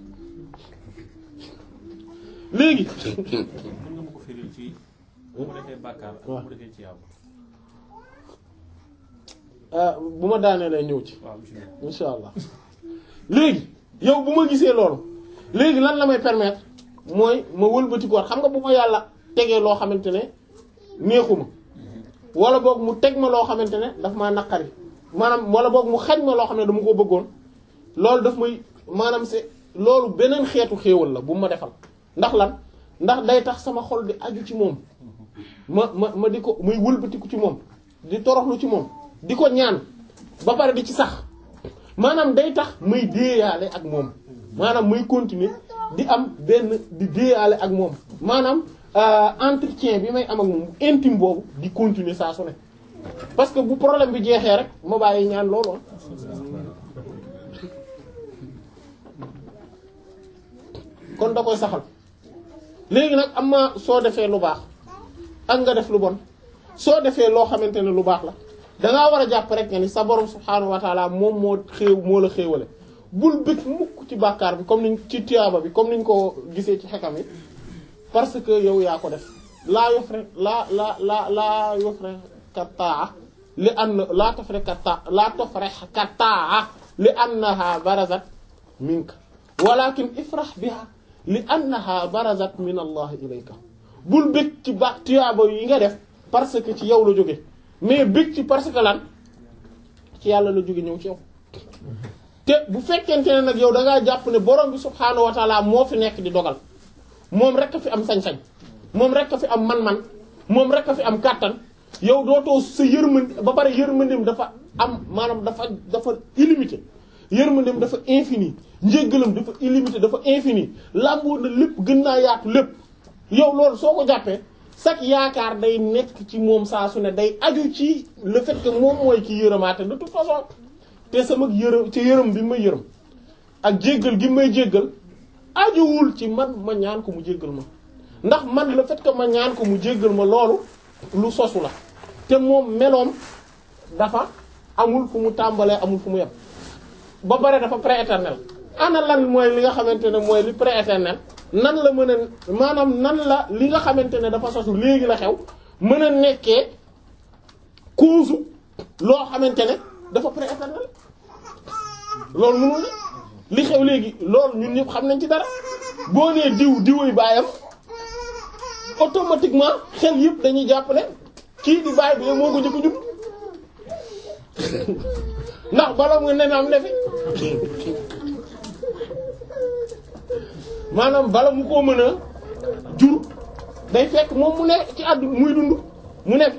léegi. mën nga ma ko firil ci bu ma defee bàkkaar ak bu ma defee ci yàlla. bu ma daanee lay ñëw ci. waaw bismillah. insha allah léegi yow bu ma gisee loolu léegi lan la may permettre mooy ma wëlbati ko xam nga bu ma yàlla tegee loo xamante ne neexuma wala boog mu teg ma loo xamante ne daf maa naqari maanaam wala boog mu xañ ma loo xam ne dama ko bëggoon loolu daf may maanaam c'est loolu beneen xeetu xéewal la bu ma defal ndax lan ndax day tax sama xol di aju ci moom ma ma ma di ko muy wëlbatiku ci moom di toroxlu ci moom di ko ñaan ba pare di ci sax maanaam day tax muy déeyaale ak moom maanaam muy continuer di am benn di déeyaale ak moom maanaam entretien bi may am ak moom intime boobu di continuer saa su ne parce que bu problème bi jeexee rek ma bàyyi ñaan loolu kon da koy saxal léegi nag am ma soo defee lu baax ak nga def lu bon soo defee loo xamante ne lu baax la dangaa war a jàpp rek nga ni sa borom subhaanahu wa taala moom moo xéew moo la xéewale bul bëgg mukk ci bàkkaar bi comme niñ ci tiyaaba bi comme niñ ko gisee ci xekam yi parce que yow yaa ko def laa yofre laa la la laa yofre kataa li ann laa tofre kata laa tofre kataa li annaha barazat minka walakin ifrah biha li annaha barazat min allah ilayka bul bëgg ci ba tiyaaba yi nga def parce que ci yow la jóge mais bëgg ci parce que lan ci yàlla la jóge ñëw ci yow te bu fekkente ne nag yow da ngaa jàpp ne borom bi subhaanahu wa taala moo fi nekk di dogal moom rek a fi am sañ-sañ moom rek a fi am man-man moom rek a fi am kàttan yow dootoo sa yërmande ba pare yërmandeem dafa am maanaam dafa dafa illimité yërmandeem dafa infini njéggalam dafa illimité dafa infini làmboo na lépp gën naa yaatu lépp yow loolu soo ko jàppee sax yaakaar day nekk ci moom saa su ne day aju ci le fait que moom mooy ki yërëmaate de toute façon te sama yërëm ci yërëm bi may yërëm ak jéggal gi may jéggal ajuwul ci man ma ñaan ko mu jéggal ma ndax man le fait que ma ñaan ko mu jéggal ma loolu lu sosu la te moom meloom dafa amul fu mu tàmbalee amul fu mu yem ba pare dafa prééternel ana lan mooy li nga xamante ne mooy li prééternel nan la mën a maanaam nan la li nga xamante ne dafa sosu léegi la xew mën a nekkee cause loo xamante ne dafa prééternel loolu mënul la li xew léegi loolu ñun ñëpp xam nañ ci dara boo nee diw diwuy baayam automatiquement xel yëpp dañuy jàpp ne kii di baay bi moo ko njëkk a judd ndax bala mu ne am ne fi maanaam bala mu koo mën a jur day fekk moom mu ne ci àddu muy dund mu ne fi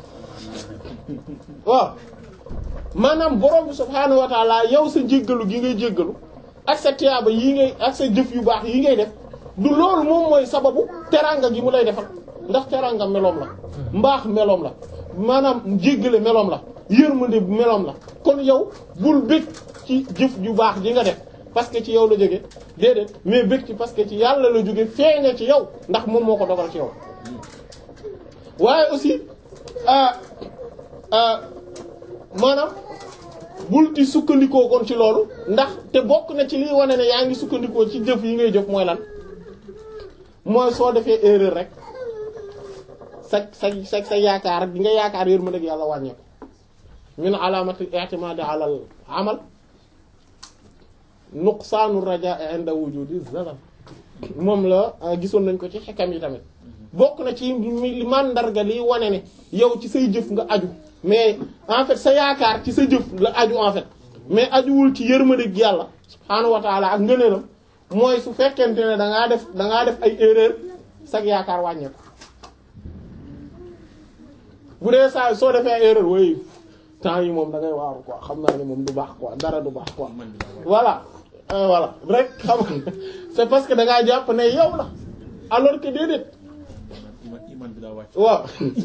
waaw maanaam borom bi subhaanahu wa taala yow sa jéggalu gi ngay jéggalu ak sa tiyaaba yi ngay ak sa jëf yu baax yi ngay def du loolu moom mooy sababu teraanga gi mu lay defal ndax teraanga meloom la mbaax meloom la maanaam jéggale meloom la yërmande meloom la kon yow bul bëgg ci jëf ju baax ji nga def parce que ci yow la jóge déedéet mais bëgg ci parce que ci yàlla la jóge feeñe ci yow ndax moom moo ko dogal ci yow waaye aussi maanaam bul di sukkandikoo kon ci loolu ndax te bokk na ci liy wane ne yaa ngi sukkandikoo ci jëf yi ngay jëf mooy lan mooy soo defee erreur rek sa sa sa sa yaakaar bi nga yaakaar yër ma dëgg yàlla wàññeeku min alaamati i'timadi ala al amal nuqsaanu rajaa inda wujudi zalal moom la gisoon nañ ko ci xekam yi tamit bokk na ci li mandarga liy wane ne yow ci say jëf nga aju mais en fait sa yaakaar ci sa jëf la aju en fait mais ajuwul ci yërmandeeg yàlla subhaanahu wa taala ak ngëneelam mooy su fekkente ne da ngaa def da ngaa def ay erreur sag yaakaar wàññeeku bu dee saa soo defee ay erreur way temps yi moom da ngay waaru quoi xam naa ne moom du baax quoi dara du baax quoi voilà voilà rek xam nga c'est parce que da ngaa jàpp ne yow la alors que déedéet iman bi daa wàcc waaw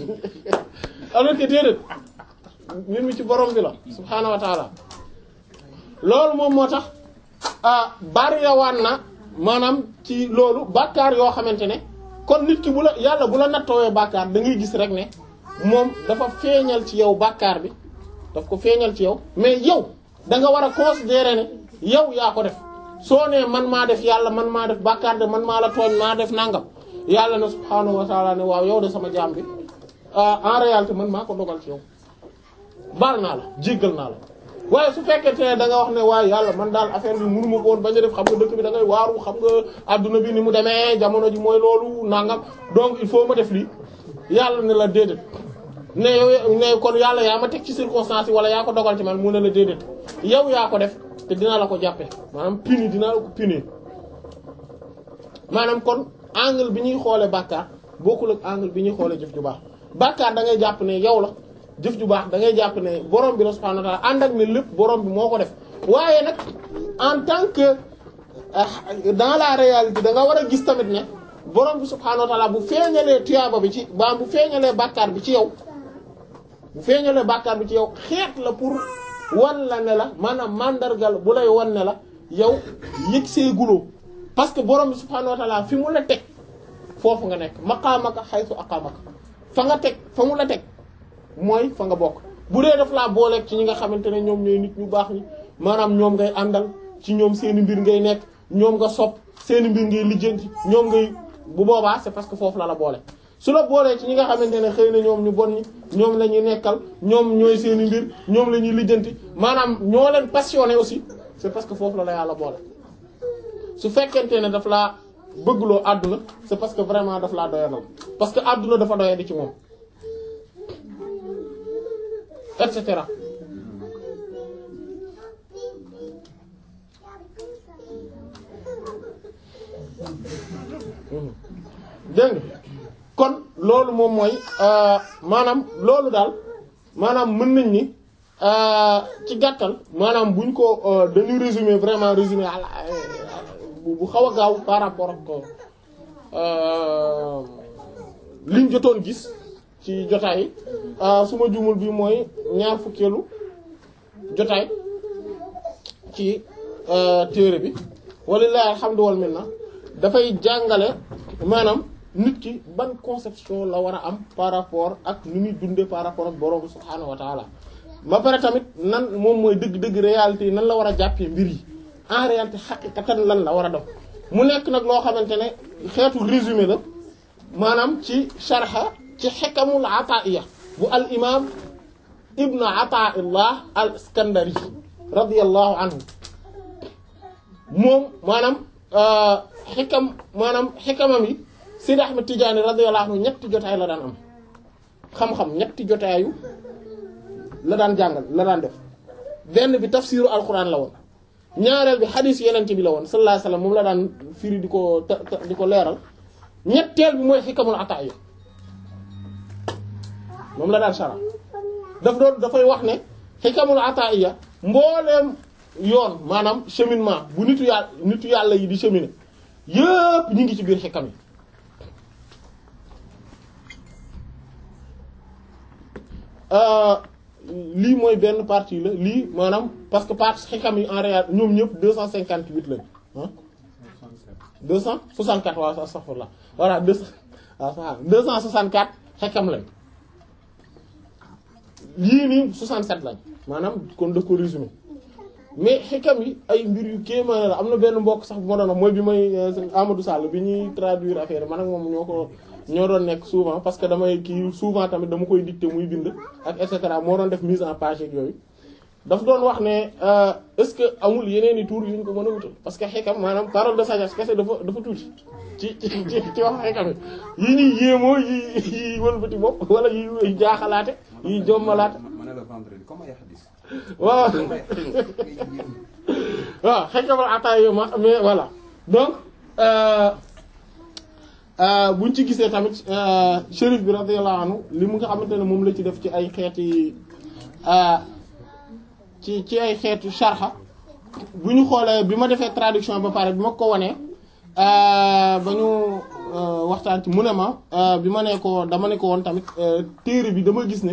alors que déedéet mbir mi ci borom bi la subhaanahu wa taala loolu moom moo tax ah bariyawaan na maanaam ci loolu bàkkaar yoo xamante ne kon nit ki bu la yàlla bu la nattoowee bàkkaar da ngay gis rek ne moom dafa feeñal ci yow bàkkaar bi daf ko feeñal ci yow mais yow da nga war a considérer ne yow yaa ko def soo nee man maa def yàlla man maa def bàkkaar de man maa la tooñ maa def nangam yàlla na subhaanahu wa taala ne waaw yow de sama jaam bi en réalité man maa ko dogal ci yow baal naa la jéggal naa la waaye su fekkente ne da nga wax ne waaye yàlla man daal affaire bi mënu ma ko woon bañ a def xam nga dëkk bi da ngay waaru xam nga adduna bi ni mu demee jamono ji mooy loolu nangam donc il faut ma def lii yàlla ne la déedéet ne yow ne kon yàlla yaa ma teg ci circonstance yi wala yaa ko dogal ci man mu ne la déedéet yow yaa ko def te dinaa la ko jàppe maanaam puni dinaa la ko puni maanaam kon angle bi ñuy xoole bàkkaar bokkul ak angle bi ñuy xoole jëf ju baax bàkkaar da ngay jàpp ne yow la jëf ju baax da ngay jàpp ne borom bi la subhanahu wa ta'ala ànd ak ne lépp borom bi moo ko def waaye nag en tant que dans la réalité da nga war a gis tamit ne borom bi subhanahu wa ta'ala bu feeñalee tuyaaba bi ci baam bu feeñalee bàkkaar bi ci yow bu feeñalee bàkkaar bi ci yow xeet la pour wan la ne la maanaam mandargal bu lay wan ne la yow yëg see guloo parce que borom bi subhanahu wa ta'ala fi mu la teg foofu nga nekk maqaamaka haythu aqamaka fa nga teg fa mu la teg mooy fa nga bokk bu dee daf laa booleeg ci ñi nga xamante ne ñoom ñooy nit ñu baax ñi maanaam ñoom ngay àndal ci ñoom seeni mbir ngay nekk ñoom nga sopp seeni mbir ngay lijjanti ñoom ngay bu boobaa c'est parce que foofu la la boole su la boolee ci ñi nga xamante ne xëy na ñoom ñu bon ñi ñoom la ñuy nekkal ñoom ñooy seeni mbir ñoom la ñuy lijjanti maanaam ñoo leen passionné aussi c'est parce que foofu la la yàlla boole su fekkente ne daf laa bëggloo àdduna c'est parce que vraiment daf laa doyadal parce que àdduna dafa doyadi ci moom et cetera dégg nga kon loolu moom mooy maanaam loolu daal maanaam mën nañ ni ci gàttal maanaam buñ ko dañuy résumer vraiment résumer bu xaw a gaaw par rapport ak liñ jotoon gis ci jotaay su ma jumul bi mooy ñaar fukkeelu jotaay ci téere bi walillahi alhamdu wal minna dafay jàngale maanaam nit ki ban conception la war a am par rapport ak ni muy dunde par rapport ak borom subhaanahu wa taala ba pare tamit nan moom mooy dëgg-dëgg réalité yi nan la war a jàppee mbir yi en réalité xaqiqatan lan la war a def mu nekk nag loo xamante ne xeetu résumé la maanaam ci sharha ci xikamul ataiya bu al imam ibnu ataillah al iskandari radiyallahu anhu moom maanaam xikam maanaam xikamam yi Sidi Ahmed Tidiane radiyallahu anhu ñetti jotaay la daan am xam-xam ñetti jotaayu la daan jàngal la daan def benn bi tafsiru alquran la woon ñaareel bi xadiis yenente bi la woon sallallahu alayhi wasallam moom la daan firi di ko di ko leeral ñetteel bi mooy xikamul ataaya moom la daan sara daf doon dafay wax ne xikamul ataaya mbooleem yoon maanaam cheminement bu nitu yàlla nitu yàlla yi di cheminer yépp ñu ngi ci biir xikam yi lii mooy benn partie la lii maanaam parce que partie xikam yi en réalité ñoom ñëpp deux cent cinquante huit lañ ah deux cent soixante quatre waaw astaghfirullah voilà deux waaw deux cent soixante quatre xikam lañ lii nii soixante sept lañ maanaam kon daf ko résumé mais xikam yi ay mbir yu kéemaan la am na benn mbokk sax bu ma doon wax mooy bi may Amadou Sall bi ñuy traduire affaire man ak moom ñoo ko ñoo doon nekk souvent parce que damay kii souvent tamit dama koy dicter muy bind ak et cetera moo doon def mise en page ak yooyu daf doon wax ne est-ce que amul yeneen i tour yu ñu ko mën a wutal parce que xikam maanaam parole de sagesse kese dafa dafa tuuti ci ci ci wax xikam yi yi ñuy yéemoo yi yi wëlbati bopp wala yi jaaxalaate yi jommalaate ma ne la vendredi comme ay hadis waaw waaw xikamal ataay yo ma mais voilà donc buñ ci gisee tamit shérif bi radiyallahu anhu li mu nga xamante ne moom la ci def ci ay xeeti ci ci ay xeetu sharha bu ñu xoolee bi ma defee traduction ba pare bi ma ko wanee ba ñu waxtaan ci mu ne ma bi ma ne ko dama ne ko woon tamit téere bi dama gis ne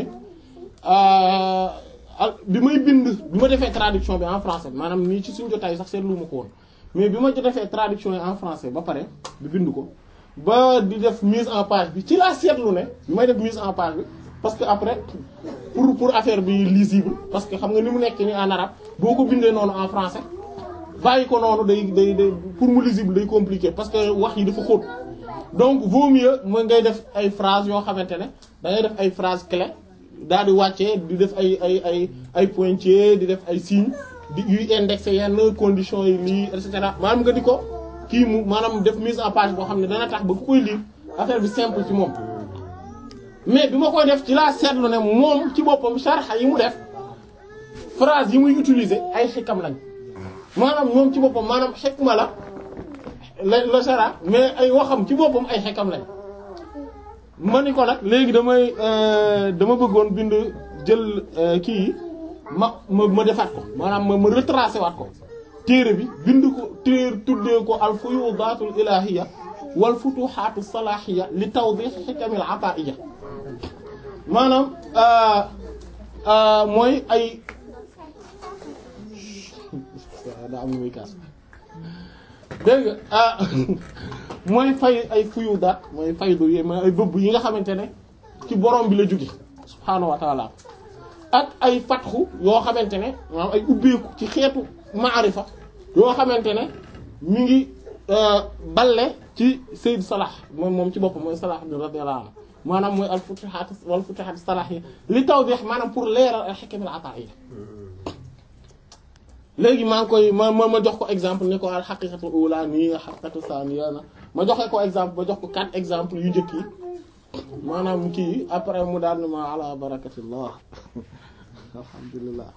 bi may bind bi ma defee traduction bi en français maanaam nii ci suñu jotaay sax seetlu ma ko woon mais bi ma defee traduction yi en français ba pare bi bind ko ba di def mise en page bi ci laa seetlu ne bi may def mise en page bi parce que après pour pour affaire bi lisible parce que xam nga ni mu nekk ni en arabe boo ko bindee noonu en français bàyyi ko noonu day day day pour mu lisible day compliqué parce que wax yi dafa xóot donc vaut mieux mooy ngay def ay phrases yoo xamante ne da ngay def ay phrases clés daal di wàccee di def ay ay ay ay pointiers di def ay signes di yuy indexé yenn conditions yi lii et cetera maanaam nga di ko kii mu maanaam def mise en page boo xam ne dana tax ba ku koy lire affaire bi simple ci moom. mais bi ma koy def ci laa seetlu ne moom ci boppam sharha yi mu def phrase yi muy utiliser ay xikam lañ maanaam moom ci boppam maanaam xikma la la la sharha mais ay waxam ci boppam ay xikam lañ. ma ni ko nag léegi damay dama bëggoon bind jël kii yi ma ma ma defaat ko maanaam ma ma retracé waat ko téere bi bind ko téere tuddee ko al fuyudatul ilahiyya wal futuhaatu salahiyya li tawdih hikamil ata'iyya maanaam mooy ay daa am muy kaas dégg nga mooy fay ay fuyudaat mooy faydu yi mooy ay bëbb yi nga xamante ne ci borom bi la jóge subhaanahu wa taala ak ay fatxu yoo xamante ne maanaam ay ubbeeku ci xeetu maarifa yoo xamante ne mi ngi balle ci Seyd Salah moom moom ci boppam mooy Salah bi radiyallahu anhu maanaam mooy al futuhaat wal futuhaat Salah yi li tawdih maanaam pour leeral al hikam al ata'iyya léegi maa ngi koy ma ma ma jox ko exemple ni ko al haqiqatu ula nii haqiqatu thaniya na ma joxe ko exemple ba jox ko quatre exemples yu njëkk yi maanaam kii après mu daal ni ma ala barakatillah alhamdulillah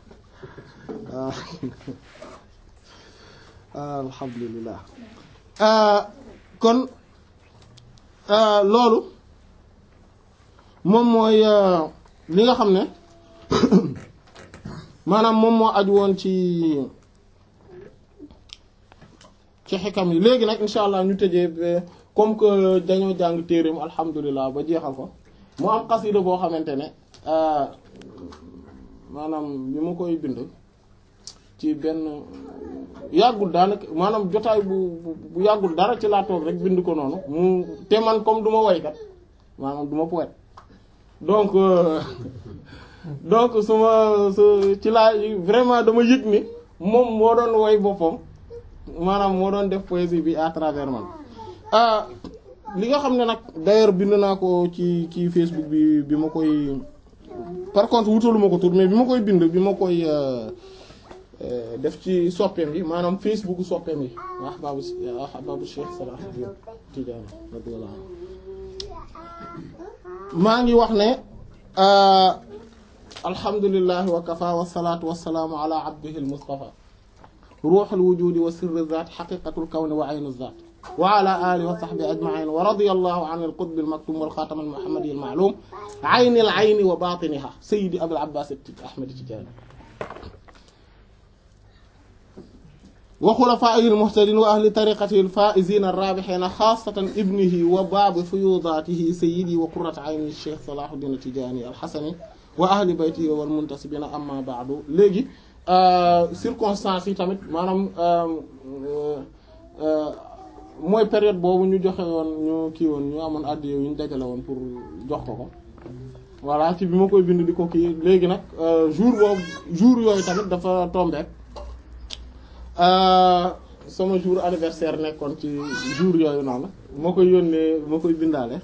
alhamdulillah kon loolu moom mooy li nga xam ne maanaam moom moo aju woon ci ci xikam yi léegi nag insha allah ñu tëjee comme que dañoo jàng téereem alhamdulilah ba jeexal ko mu am xasida boo xamante ne maanaam bi ma koy bind ci benn yàggul daanaka maanaam jotaay bu bu yàggul dara ci laa toog rek bind ko noonu mu te man comme du ma waykat maanaam du ma poète donc donc su ma su ci laa vraiment dama yëg ni moom moo doon woy boppam maanaam moo doon def poésie bi à travers man ah li nga xam ne nag d'ailleurs bind naa ko ci ci Facebook bi bi ma koy par contre wutaluma ko tur mais bi ma koy bind bi ma koy def ci soppeem yi maanaam Facebook soppeem yi ahbaabu ahbaabu Cheikh Salah Tidiane radiyallahu anhu maa ngi wax ne alhamdulillahi wa kafa wasalaatu wasalaamu ala abdihi almustafa ruuxul wujudi wa sirri zaat xaqiqatul kawni wa aynu zaat wa ala alihi wa sahbihi ajmain wa radiyallahu an alqutb almaktum wal xaatam almuhammadi almaalum ayni alayni wa batiniha sayyidi abil abbas ahmad tijani wa xulafaa'ihi almuhtadin wa ahli tariqatihi alfaa'izina arrabihina xaasatan ibnihi wa baabi fuyudaatihi sayyidi wa qurrati ayni cheikh salahuddin tijani alxasani wa ahli bayti wal muntasibina amma ba'du léegi circonstances yi tamit maanaam mooy période boobu ñu joxe woon ñu kii woon ñu amoon addiyo yu ñu dajale woon pour jox ko ko voilà ci bi ma koy bind di ko kii léegi nag jour boobu jour yooyu tamit dafa tombé sama jour anniversaire nekkoon ci jour yooyu noonu moo koy yónnee moo koy bindaale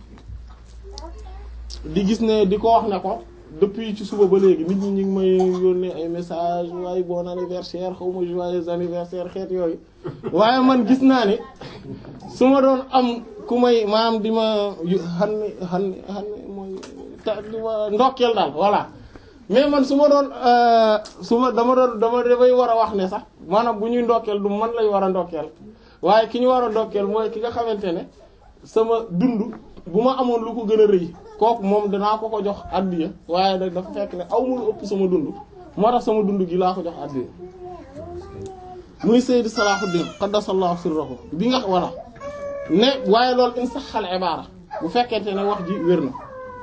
di gis ne di ko wax ne ko depuis ci suba ba léegi nit ñi ñu ngi may yónnee ay message waaye bon anniversaire xaw ma joyeux anniversaire xeet yooyu waaye man gis naa ni su ma doon am ku may maam di ma xan ni xan ni xan ni mooy ta di ma ndokkeel daal voilà mais man su ma doon su ma dama doon dama damay war a wax ne sax maanaam bu ñuy ndokkeel du man lañ war a ndokkeel waaye ki ñu war a ndokkeel mooy ki nga xamante ne sama dund bu ma amoon lu ko gën a rëy kooku moom danaa ko ko jox addiya waaye nag dafa fekk ne aw ma lu ëpp sama dund moo tax sama dund gi laa ko jox addiya muy Sayyid Salahuddin qaddasallahu sirrahu bi nga walla ne waaye loolu in saxal ibaara bu fekkente ne wax ji wér na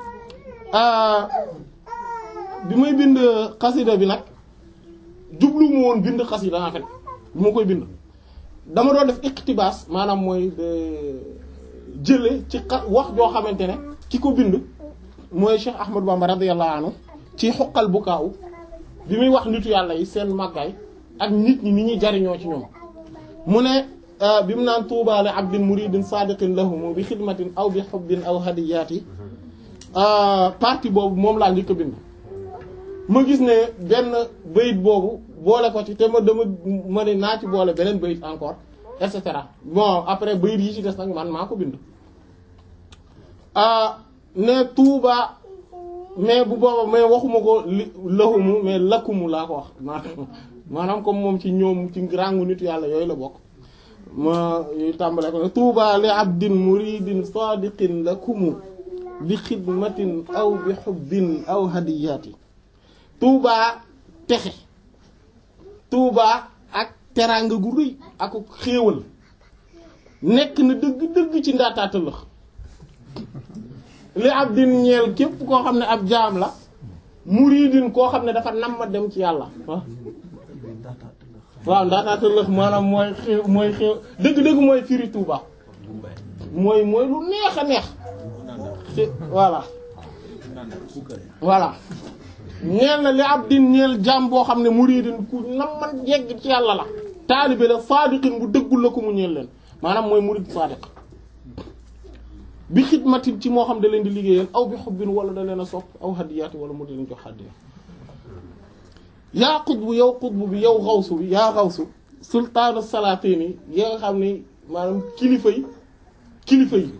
bi may bind xasida bi nag jublu mu woon bind xasida en fait bi ma koy bind dama doon def iqtibaas maanaam mooy jële ci wax joo xamante ne ki ko bind mooy Cheikh Ahmadou Bamba radiyallahu anhu ci xoqal bu kaaw bi muy wax nitu yàlla yi seen màggaay ak nit ñi ni ñuy jariñoo ci ñoom mu ne bi mu naan tuuba li abdin muridin sadiqin lahum bi xidmatin aw bi xubbin aw hadiyaati partie boobu moom laa njëkk a bind ma gis ne benn bayit boobu boole ko ci te ma dama ma ne naa ci boole beneen bayit encore et cetera bon après bayit yi ci des nag man maa ko bind ne tuuba mais bu booba mais waxuma ko li lahumu mais lakkumu laa ko wax maanaam comme moom ci ñoom ci rangu nitu yàlla yooyu la bokk ma tàmbale ko ne tuuba li abdin muridin sadiqin lakumu bi xidmatin aw bi xubbin aw hadiyaati tuubaa texe tuubaa ak teraanga gu rëy ak xéewal nekk na dëgg-dëgg ci ndaataata lëx li ab din ñeel képp koo xam ne ab jaam la muridin koo xam ne dafa nam ma dem ci yàlla waaw ndaataata lëx maanaam mooy xéew mooy xéew dëgg-dëgg mooy firi tuubaa mooy mooy lu neex a neex voilà voilà ñeel na li ab din ñeel jaam boo xam ne muridin ku namman yegg ci yàlla la taalibe la saadiqin bu dëggul la ko mu ñeel leen maanaam mooy murid saadiq bi xidmatin ci moo xam da leen di liggéeyal aw bi xubbin wala da leen a sopp aw hadiyaati wala mu di leen jox hadiya yaa xutbu yow xutbu bi yow xawsu bi yaa xawsu sultaanu salaatini yi nga xam ne maanaam kilifa yi kilifa yi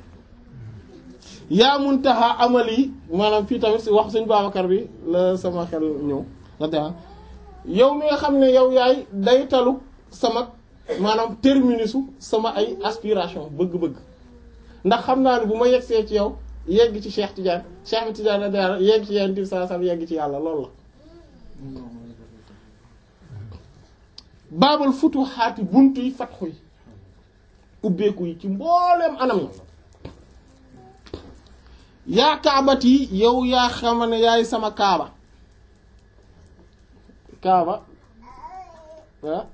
yaa muntaha amal yi maanaam fii tamit si wax suñ Babacar bi la sama xel ñëw la yow mi nga xam ne yow yaay day talu sama maanaam terminusu sama ay aspiration bëgg-bëgg ndax xam naa ne bu ma yegsee ci yow yegg ci Cheikh Tidiane Cheikh Tidiane la yegg ci yenn saa sam yegg ci yàlla loolu la baabal futuhaati buntu yi fatxu yi ubbeeku yi ci mbooleem anam yi yaa kaabat yi yow yaa xama ne yaay sama kaaba kaaba ah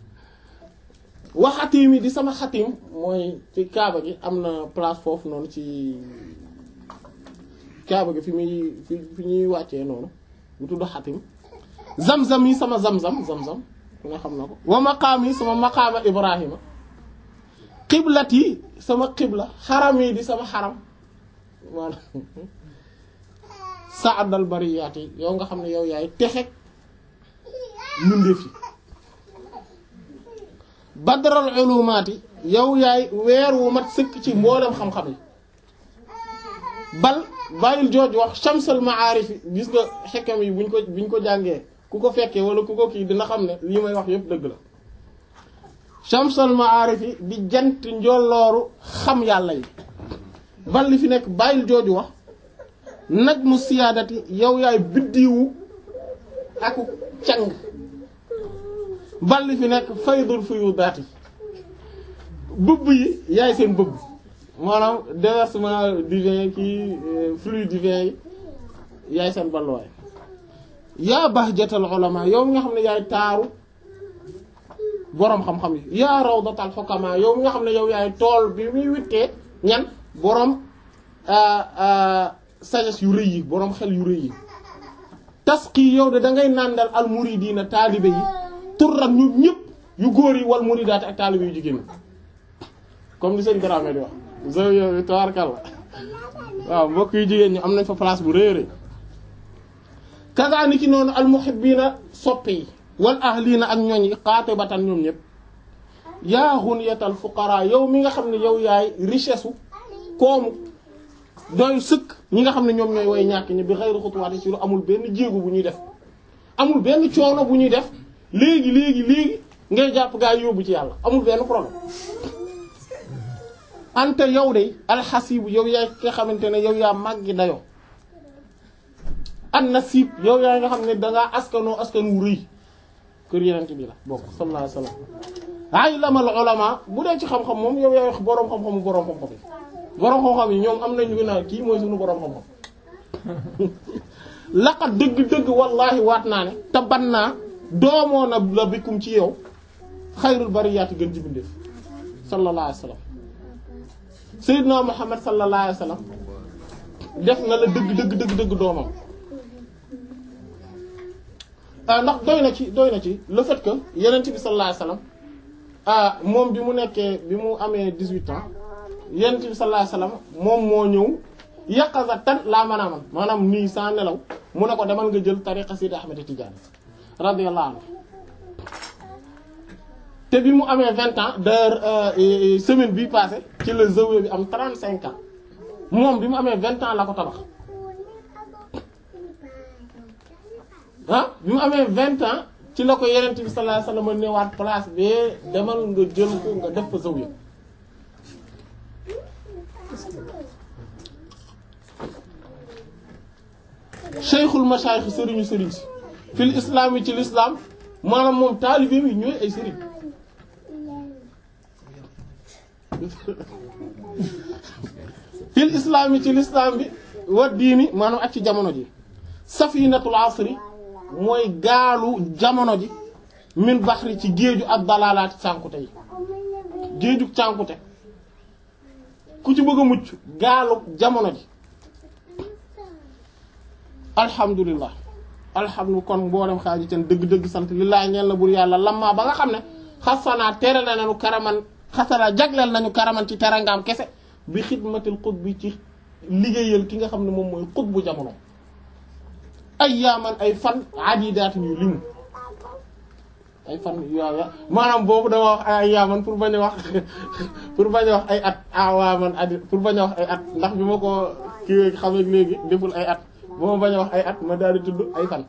waxatim yi di sama xatim mooy ci kaaba gi am na place foofu noonu ci kaaba gi fi muy fi fi ñuy wàccee noonu bu tudd xatim zam-zam yi sama zam-zam zam-zam ku nga xam na ko wa maqaam yi sama maqaama ibrahima xiblat yi sama xibla xaram yi di sama xaram maanaam saadal bariyaat yi yow nga xam ne yow yaay texeg mbindeef yi badral ulumaat yi yow yaay weer wu mat sëkk ci mboolem xam-xam yi bal bàyyil jooj wax shamsal maarif yi gis nga xekkam yi buñ ko buñ ko jàngee ku ko fekkee wala ku ko kii dina xam ne lii may wax yépp dëgg la shamsal maarif yi di jant njollooru xam yàlla yi bal li fi nekk bàyyil jooju wax nag mu siyaadati yow yaay biddiwu aku càng bal li fi nekk faydul fuyudaati bëbb yi yaay seen bëbb maanaam déversement divin kii flux divin yi yaay seen balluwaay yaa bahjatal ulama yow mi nga xam ne yaay taaru boroom xam-xam yi yaa rawdatal hukama yow mi nga xam ne yow yaay tool bi muy wittee ñan boroom sagesse yu rëy yi boroom xel yu rëy yi tasqi yow de da ngay nàndal al muridina taalibe yi turran ñu ñëpp yu góor yi wal muridaat ak taalibe yu jigéen comme ni sëñ Dramé di wax zow yow bi tawarkal waaw mbokk yu jigéen ñi am nañ fa place bu rëy rëy kaza ni ki noonu al muhibbina soppe yi wal ahliina ak ñooñ yi xaate batan ñoom ñëpp yaa ghuniyatal fuqara yow mi nga xam ne yow yaay richesse u koomu doy sëkk ñi nga xam ne ñoom ñooy way ñàkk ñi bi xayru xutuwaati ci lu amul benn jéego bu ñuy def amul benn coono bu ñuy def léegi léegi léegi ngay jàpp gaa yi yóbbu ci yàlla amul benn problème ante yow de alxasibu yow yaay nga xamante ne yow yaa màggi dayoo an nasib yow yaa nga xam ne dangaa askanoo askan wu rëy kër yenent bi la bokk sallallahu alayhi wasallam ay lamal ulama bu dee ci xam-xam moom yow yaay wax boroom xam-xamu boroom xam-xam yi boroom xam-xam yi ñoom am nañu gën a kii mooy suñu boroom xam-xam laqat dëgg-dëgg wallahi waat naa ne te ban naa doomoo na la bikkum ci yow xayrul bariyaati gën ci bindeef sallallahu alayhi wasallam sayyidna muhammad sallallahu alayhi wasallam def na la dëgg dëgg dëgg dëgg doomam ah ndax doy na ci doy na ci le fait que yenent bi sallallahu alayhi wasallam ah moom bi mu nekkee bi mu amee dix-huit ans yenent bi sallallahu alayhi wasallam moom moo ñëw yaqaza tan laa mën a man maanaam nii sans nelaw mu ne ko demal nga jël tariqa Sidi Ahmed Tidiane radiyallahu anhu te bi mu amee vingt ans d'ailleurs semaine bii passé ci la zawiya bi am trente cinq ans moom bi mu amee vingt ans la ko tabax ah bi mu amee vingt ans ci la ko yenent bi sallallahu alayhi wasallam newaat place bi demal nga jël ko nga def ko zawiya cheikhul mashayikh sëriñu sëriñ si fil islam yi ci l'islam maanaam moom taalibeem yi ñooy ay sëriñ fil islam yi ci l'islam bi wa diini maanaam ak ci jamono ji safinatul asri mooy gaalu jamono ji min baxri ci géeju ak dalalaati cànkute yi géeju cànkute ku ci bëgg a mucc gaalu jamono ji alhamdulillah alhamdu kon mboolem xaaju ten dëgg-dëgg sant lillaay ñeel na bur yàlla lamma ba nga xam ne xasanaa tere na nañu karaman xasana jagleel nañu karaman ci terangaam kese bi xidmatil xutbi ci liggéeyal ki nga xam ne moom mooy xutbu jamono ay yaaman ay fan adidaatin yu limu ay fan yooya maanaam boobu dama wax ay yaaman pour bañ a wax pour bañ a wax ay at awaaman adi pour bañ a wax ay at ndax bi ma ko kii xamee léegi deful ay at ba ma bañ a wax ay at ma daal di tudd ay fan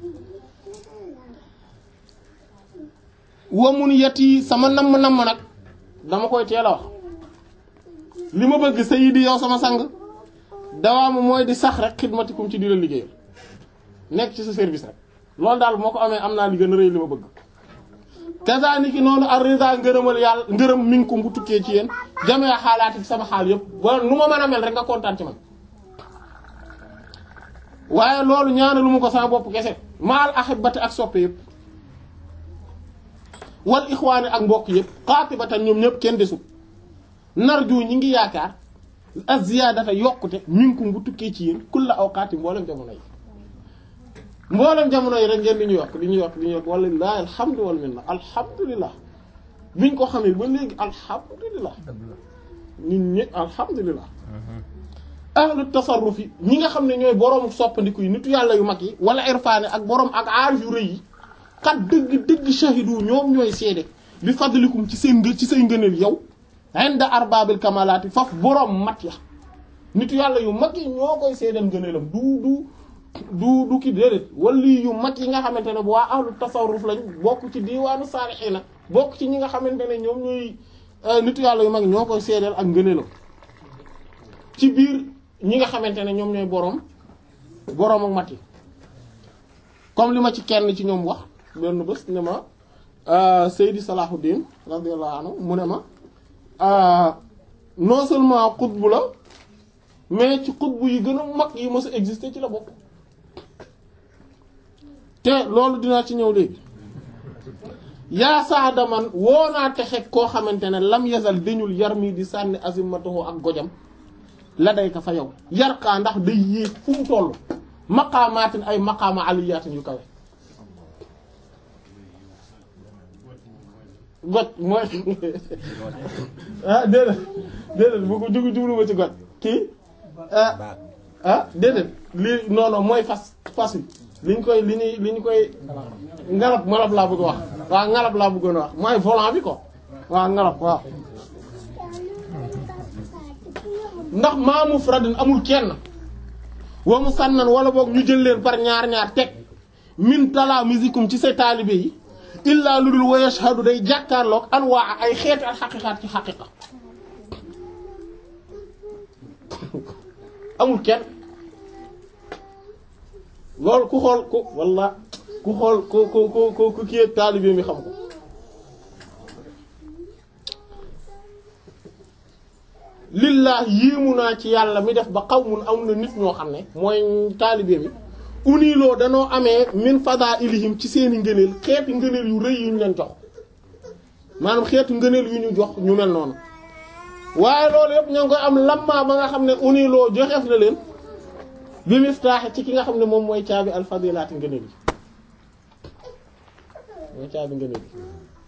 wamun yet yi sama namm-namm nag dama koy teel a wax li ma bëgg sayyidi yow sama sang dawaama mooy di sax rek xidmatikum ci di la liggéeyal nekk ci sa service rek loolu daal moo ko amee am naa li gën a rëy li ma bëgg kazaniki noonu ar-rida ngërëmal yàlla ngërëm minkum bu tukkee ci yéen jamee xaalaati ci sama xaal yëpp ba nu ma mën a mel rek nga kontaan ci man waaye loolu ñaanalu ma ko sama bopp kese maal ahibati ak soppe yëpp wal ixwaani ak mbokk yëpp xaatibatan ñoom ñëpp kenn desul narju ñi ngi yaakaar az-ziyaadata yokkute minkum bu tukkee ci yéen kulla awqaati mboolem jamono yi mboolem jamono yi rek ngeen di ñu yokk di ñu yokk di ñu yokk walillahi alhamdu wal minna alhamdulillah biñ ko xamee ba léegi alhamdulillah nit ñi alhamdulillah ahlu tasarruf yi ñi nga xam ne ñooy boroomu soppandiku yi nitu yàlla yu mag yi wala irfaane ak boroom ak aarif yu rëy yi xat dëgg dëgg shahidu ñoom ñooy seede bi fadlikum ci seen ngë ci say ngëneel yow inda arbaabil kamalaati faf boroom mat ya nitu yàlla yu mag yi ñoo koy seedeel ngëneelam du du du du ki déedéet wali yu mag yi nga xamante ne bu waa ahlu tasarruf lañ bokk ci diiwaanu saalihiina bokk ci ñi nga xamante ne ñoom ñooy nitu yàlla yu mag ñoo koy seedeel ak ngëneelam ci biir ñi nga xamante ne ñoom ñooy boroom boroom ak mat yi comme li ma ci kenn ci ñoom wax benn bés ne ma Seydi Salahuddin radiyallahu anhu mu ne ma non seulement xutbu la mais ci xutbu yi gën a mag yi mës a exister ci la bokk te loolu dinaa ci ñëw léegi yaa saada man woo naa texe koo xamante ne lam yasal dañul yar mii di sànni azimatahu ak gojam la day ka fa yow yarkaa ndax day yéeg fu mu toll maqaamaatin ay maqaama aliyaatin yu kawe goj mooy ah déedéet déedéet bu ko jugu jublu ma ci goj kii ah ah déedéet lii non non mooy fas fas wi liñ koy li ñuy li ñu koy ngalab ngalab laa bëgg wax waaw ngalab laa bëggoon wax mooy volant bi ko waaw ngalab waaw ndax maa mufradin amul kenn wa mu sànnan wala boog ñu jël leen par ñaar ñaar teg min tala musikum ci say taalibe yi illaa lu dul wa yashhadu day jàkkaarloog anwaa ay xeeti al xaqiqaat ci xaqiqa amul kenn loolu ku xool ku walla ku xool ku ku ku ku ku kii taalibe mi xam ko lillah yéemu naa ci yàlla mi def ba xaw mun am na nit ñoo xam ne mooy taalibe mi uniloo danoo amee min fada ilihim ci seeni ngëneel xeeti ngëneel yu rëy yu ñu leen jox maanaam xeetu ngëneel yu ñu jox ñu mel noonu waaye loolu yëpp ñoo ngi koy am lamma ba nga xam ne uniloo joxeef na leen bi miftaax ci ki nga xam ne moom mooy caabi alfadilaati ngëneel yi mooy caabi ngëneel yi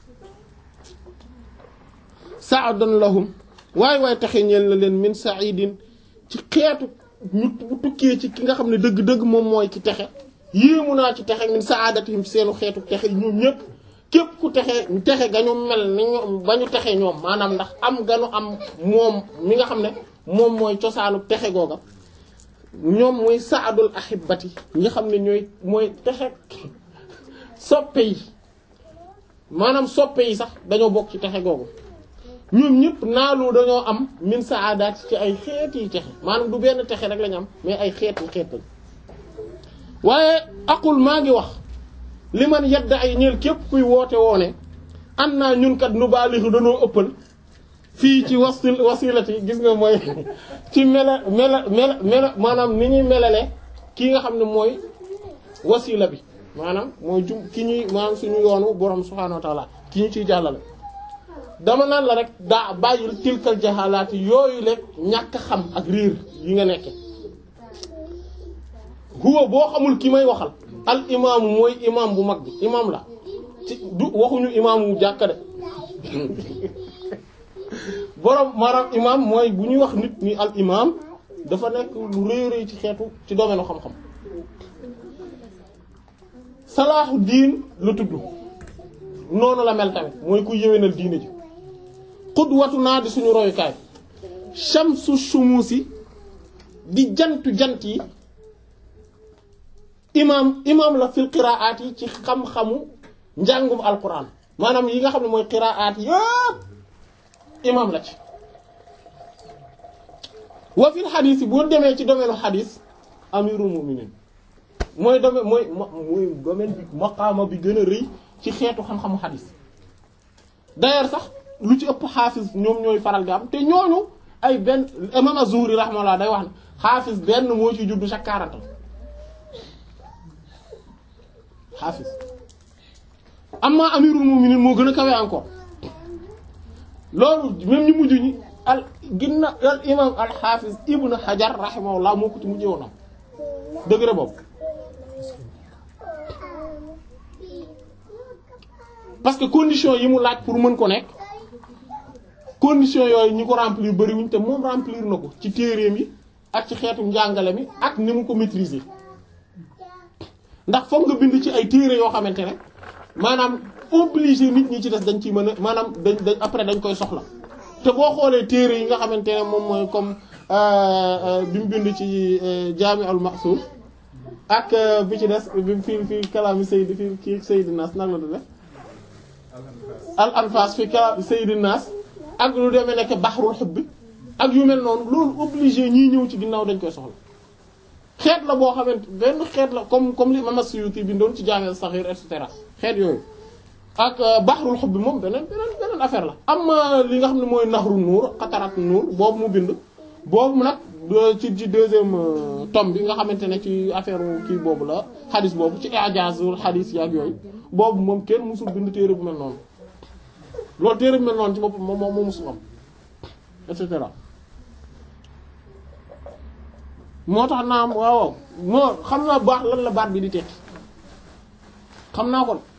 sa'adan lahum waay waay taxe ñeel na leen min sa'idin ci xeetu ñu tukkee ci ki nga xam ne dëgg-dëgg moom mooy ci texe yéemu naa ci texe min sa'adatihim ci seenu xeetu texe ñoom ñëpp képp ku texe texe ga ñu mel ni ñoom ba ñu texe ñoom maanaam ndax am ganu am moom mi nga xam ne moom mooy cosaanu texe googa ñoom mooy saadul ahibati nga xam ne ñooy mooy texe soppe yi maanaam soppe yi sax dañoo bokk ci texe googu ñoom ñëpp naalu dañoo am min saadaat ci ay xeet yi texe maanaam du benn texe rek lañu am mais ay xeet yi xeet lañ waaye aqul maa ngi wax li man yedda ay ñeel képp kuy woote woone an naa ñun kat nu baalixu dañoo ëppal fii ci wasil wasilati gis nga mooy ci mela mela mela mela maanaam ni ñuy melale kii nga xam ne mooy wasila bi maanaam mooy jum ki ñuy maanaam suñu yoonu borom subhaanahu wa ta'ala ki ñu ciy jàllale dama naan la rek daa bàyyil tilkal jaxalaati yooyu lekk ñàkk xam ak riir yi nga nekke huwa boo xamul ki may waxal al imaamu mooy imaam bu mag bi imaam la ci du waxuñu imaamu jàkka de borom maanaam imaam mooy bu ñuy wax nit ñi al imaam dafa nekk lu rëy rëy ci xeetu ci domaine xam-xam salaaxu diin la tudd noonu la mel tamit mooy ku yéwénal diine ji xudwatu naa di suñu royukaay shamsu shumusi di jantu jant yi imaam imaam la fil qiraat yi ci xam-xamu njàngum alquran maanaam yi nga xam ne mooy qiraat yëpp imaam la ci wa fil xadis yi boo demee ci domaine xadis amirul mu'minin mooy domaine mooy mooy domaine bi maqaama bi gën a rëy ci xeetu xam-xamu xadis d'ailleurs sax lu ci ëpp xaafis ñoom ñooy faral di am te ñooñu ay benn imam Az-Zuhri rahmallah day wax ne xaafis benn moo ci juddu chaque quarante ans xaafis amma amirul mu'minin moo gën a kawe encore loolu même ñu mujj ñi al ginna al imam al xaafis ibn Hajar rahimahullah moo ko ci mujjee woon am degré boobu parce que condition yi mu laaj pour mën ko nekk condition yooyu ñi ko remplir bariwuñ te moom remplir na ko ci téereem yi ak ci xeetu njàngale mi ak ni mu ko maîtriser ndax foog nga bind ci ay téere yoo xamante ne maanaam obligé nit ñi ci des dañ ciy mën a maanaam dañ dañ après dañ koy soxla te boo xoolee téere yi nga xamante ne moom mooy comme bi mu bind ci Jaami al Maqsuur ak bi ci des bi fi fi kalaami Sayyid fi kii Sayyid Nas nag la du def al anfas fi kalaami Sayyid Nas ak lu demee nekk Bahrul Hubb ak yu mel noonu loolu obligé ñiy ñëw ci ginnaaw dañ koy soxla xeet la boo xamante benn xeet la comme comme li Imam Suyuti bindoon ci Jaami as-Saghir et cetera xeet yooyu ak Bahrul Hubb moom beneen beneen beneen affaire la am li nga xam ne mooy Nahrun Nuur Qatarat Nuur boobu mu bind boobu nag ci ci deuxième euh, tome bi nga xamante ne ci affaire kii boobu la xadis boobu ci i'jazul xadis yaak yooyu boobu moom kenn musul bind téere bu mel noonu loolu téere bu mel noonu ci boppam moom moom moo musul am et cetera moo tax naam waaw waaw moo xam naa baax lan la baat bi di tekki xam naa kon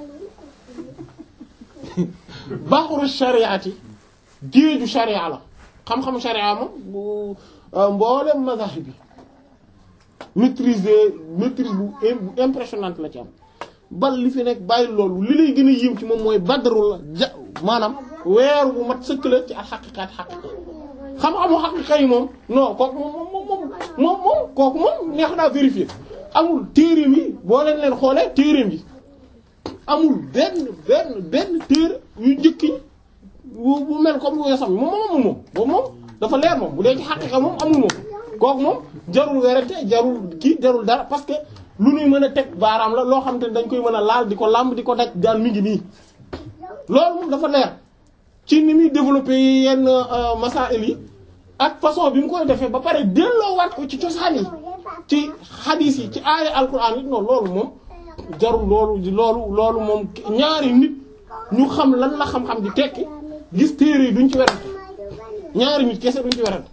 baaxuru shariati géeju sharia la xam-xam sharia moom bu mboolem mazahib bi maîtriser maîtrise bu bu impressionnante la ci am bal li fi nekk bàyyi loolu li lay gën a yéem ci moom mooy badru la ja maanaam weeru bu mat sëkk la ci al xaqiqaat xaqiqa xam-xamu xaqiqa yi moom non kooku moom moom moom moom moom kooku moom neex naa vérifier amul téereem yi boo leen leen xoolee téereem yi amul benn benn benn téere yu njëkki bu bu mel comme lu sam moom moom moom boobu moom dafa leer moom bu dee ci xaqiqa moom amul moom kooku moom jarul werante jarul kii jarul dara parce que lu ñuy mën a teg baaraam la loo xam te ne dañ koy mën a laal di ko làmb di ko daj daan mi ngi nii loolu moom dafa leer ci ni muy développé yenn masaa'il yi ak façon bi mu koy defee ba pare delloowaat ko ci cosaan yi ci xadiis yi ci aaya alquran yi non loolu moom jarul loolu loolu loolu moom ñaari nit ñu xam lan la xam-xam di tekki gis téere yi duñ ci werante ñaari nit kese duñ ci werante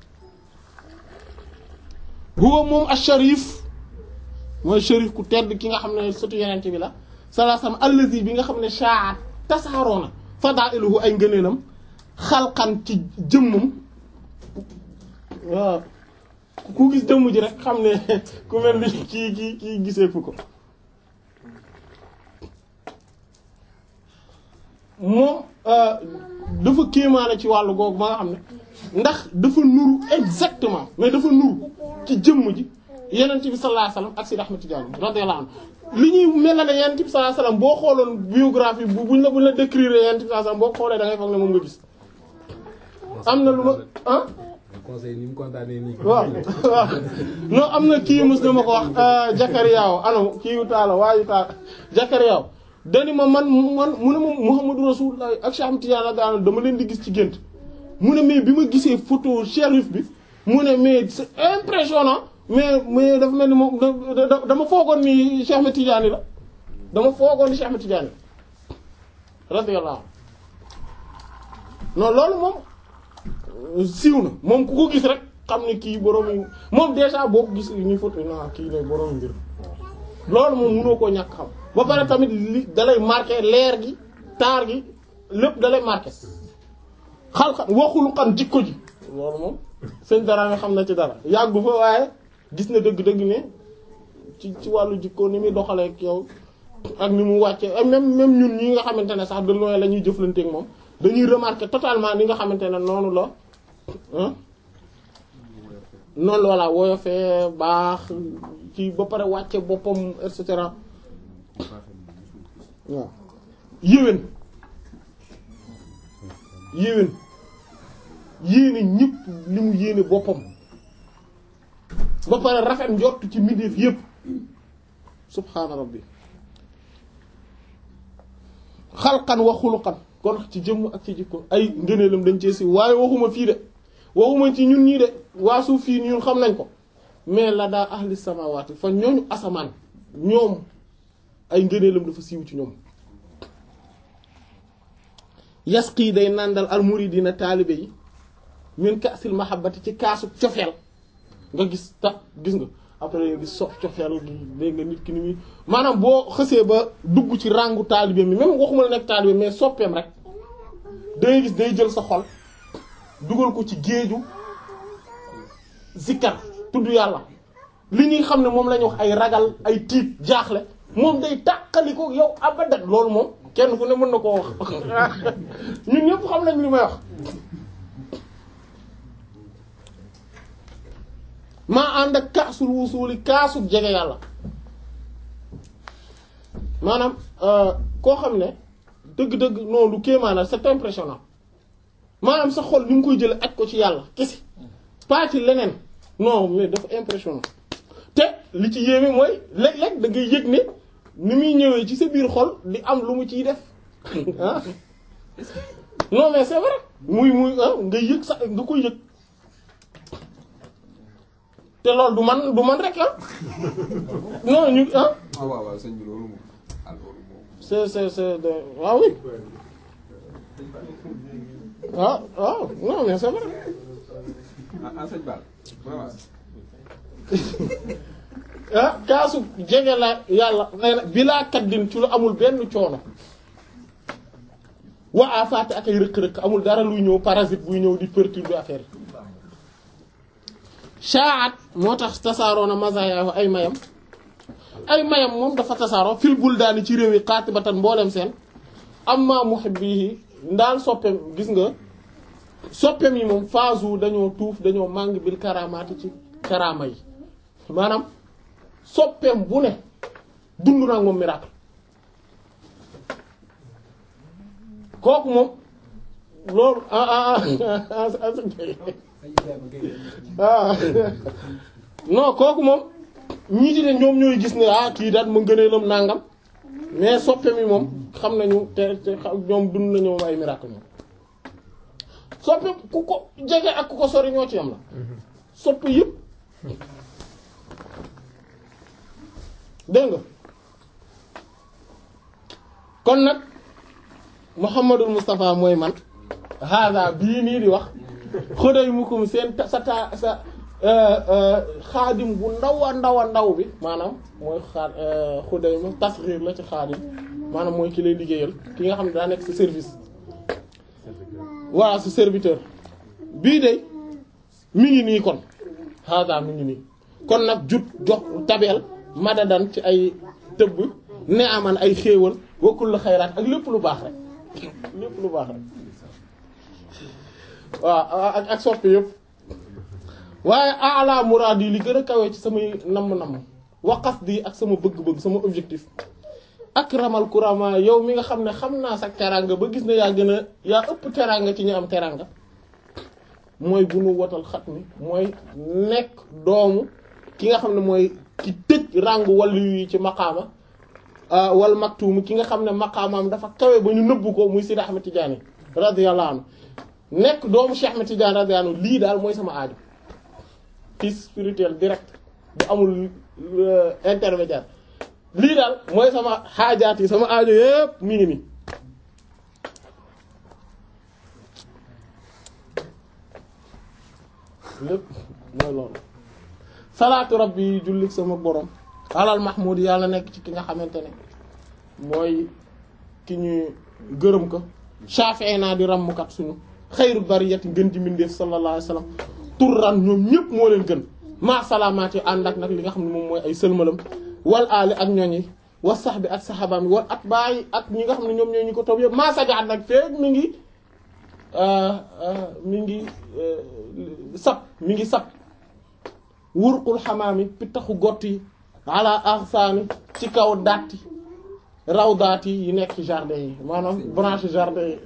huwa moom ash-sharif mooy sharif ku tedd ki nga xam ne sëtu yenente bi la salaasam allazi bi nga xam ne shaat tasaaroona fadailuhu ay ngëneenam xalqan ci jëmmam waaw ku gis jëmm ji rek xam ne ku mel ni kii kii kii gisee fu ko moom dafa kéemaane ci wàllu googu ba nga xam ne ndax dafa nuru exactement mais dafa nuru ci jëmm ji yenent bi sallallahu alayhi wasallam ak Sidi Ahmed Tidiane radiyallahu anhu li ñuy melale yenent bi sallallahu alayhi wasallam boo xooloon biographie bu buñ la buñ la décrire yenent bi sallallahu alayhi wasallam boo xoolee da ngay foog ne moom nga gis am na lu ma ah conseil ni mu kontaanee nii. waaw waaw non am na kii mos na ma ko wax Jakariyaaw anam kii yu taala waayu taala Jakariyaaw dani ma man man mu ne ma Muhammadu Rasulullah ak Cheikh Ahmed Tidiane radiyallahu anhu dama leen di gis ci gént mu ne mais bi ma gisee photo shérif bi mu ne mais c'est impressionnant mais mais dafa mel ni moom dama foogoon ni Cheikh Ahmed Tidiane la dama foogoon ni Cheikh Ahmed Tidiane radiyallahu non loolu moom siiw na moom ku ko gis rek xam ne kii borom moom déjà boo ko gis ni photo na kii ne borom mbir loolu moom mënoo koo ñàkk xam ba pare tamit li dalay marqué leer gi taar gi lépp dalay marqué xalxan waxul xan jikko ji loolu moom sëñ dara nga xam na ci dara yàggu fa waaye gis na dëgg-dëgg ne ci ci wàllu jikko ni muy doxalee ak yow ak ni mu wàcce même même ñun ñi nga xamante ne sax de loin la ñuy jëflanteek moom dañuy remarquer totalement ni nga xamante ne noonu la noonu la woyofee baax ci ba pare wàcce boppam et cetera waaw yéwén yéwén yéene ñëpp li mu yéene boppam ba pare rafet njort ci mbindeef yépp subhaana rabbi xalqan wa xuluqan kon ci jëmm ak ci jikko ay ngëneelam dañ cee si waaye waxuma fii de waxuma ci ñun ñii de waa suuf fii ñun xam nañ ko mais la daa ahli samawati fa ñooñu asamaan ñoom ay ngëneelam dafa siiw ci ñoom yasqi day nàndal al muridina taalibe yi min kaasil mahabbati ci kaasu cofeel nga gis ta gis nga après nga gis sof cofeel gi dégg nga nit ki ni muy maanaam boo xësee ba dugg ci rangu taalibe mi même waxuma la nekk taalibe mais soppeem rek day gis day jël sa xol dugal ko ci géeju zikkar tudd yàlla li ñuy xam ne moom la ñuy wax ay ragal ay tiit jaaxle moom day tàqali ko yow abadat loolu moom kenn ku ne mën na koo wax ñun ñëpp xam nañ li may wax maa ànd ak kaasul wusuuli kaasul jege yàlla maanaam koo xam ne dëgg-dëgg non lu kéemaana c'est impressionnant maanaam sa xol ni mu koy jële aj ko ci yàlla kese pas ci leneen non mais dafa impressionnant te li ci yéeme mooy léeg-léeg da ngay yëg ne ni muy ñëwee ci sa biir xol di am lu mu ciy def ah non mais c'est vrai muy muy ah nga yëg sax nga koy yëg te loolu du man du man rek ah non ñu ah ah waaw waaw sëñ bi loolu moom ah loolu moom. c'est c'est c'est de waaw oui ah ah non mais c'est vrai ah ah sëñ Ba vraiment. ah kaasu jege la yàlla nee na bilaa kaddin ci lu amul benn coono wa afaate ak ay rëq-rëq amul dara luy ñëw parasite buy ñëw di perturber affaire yi shaat moo tax tasaaroo na mazaya ay mayam ay mayam moom dafa tasaaroo fil buldaani ci réew yi qaatibatan mboolem seen amma muhibbihi ndaal soppeem gis nga soppeem yi moom phase dañoo tuuf dañoo màng bil karamaati ci karama yi maanaam soppeem bu ne dund naa moom miracle kooku moom loolu ah ah ah ah non kooku moom ñii ci ne ñoom ñooy gis ne ah kii daal ma gëneelam nangam mais soppeem yi moom xam nañu te te ñoom dund nañu moom ay miracle moom soppeem ku ko jege ak ku ko sori ñoo ci yam la soppe yëpp dégg nga kon nag Muhammadul Moustapha mooy man hada bii nii di wax xëday mukum seen sa ta sa xaadim bu ndaw a ndaw a ndaw bi maanaam mooy xaa xuday ma tasghir la ci xaadim maanaam mooy ki lay liggéeyal ki nga xam ne daa nekk sa service voilà sa serviteur bii de mi ngi nii kon hada mi ngi nii kon nag jut jox tabeel madadan ci ay tëbb ne aman ay xéewal wakkul la xayraat ak lépp lu baax rek lépp lu baax rek waaw ak ak soppi yëpp waaye ala muraad yi li gën a kawee ci samay namm-namm waqaf di ak sama bëgg-bëgg sama objectif akramal kurama yow mi nga xam ne xam naa sax teranga ba gis ne yaa gën a yaa ëpp teranga ci ñu am teranga mooy bu nu wotal xat mi mooy nekk doomu ki nga xam ne mooy ki tëj ràngu wàllu yi ci maqaama wal maktuum ki nga xam ne maqaamaam dafa kawe ba ñu nëbbu ko muy Sidi Ahmed Tidiane radiyallahu anhu nekk doomu Cheikh Ahmed Tidiane radiyallahu anhu lii daal mooy sama aaju fils spirituel direct bu amul intermédiaire lii daal mooy sama xaajaat yi sama aajo yépp mi ngi nii lépp mooy loolu salaatu rabbi yi jullik sama borom alal mahmud yàlla nekk ci ki nga xamante ne mooy ki ñuy gërëm ko shafi'i naa di ràmmkat suñu xayru bariyati gën ji mbindeef sallallahu alayhi wasallam turran ñoom ñëpp moo leen gën maa salaamaat yi ànd ak nag li nga xam ne moom mooy ay sëlmalam wal aali ak ñooñi wa sax bi ak saxabaam yi wal at bàyyi ak ñi nga xam ne ñoom ñooy ñu ko topp yëpp maa sajaat nag feeg mi ngi mi ngi sab mi ngi sab wurqul xamaami pittaxu gott yi ala arsaani ci kaw datti raw daat yi nekk ci jardin yi maanaam branche jardin yi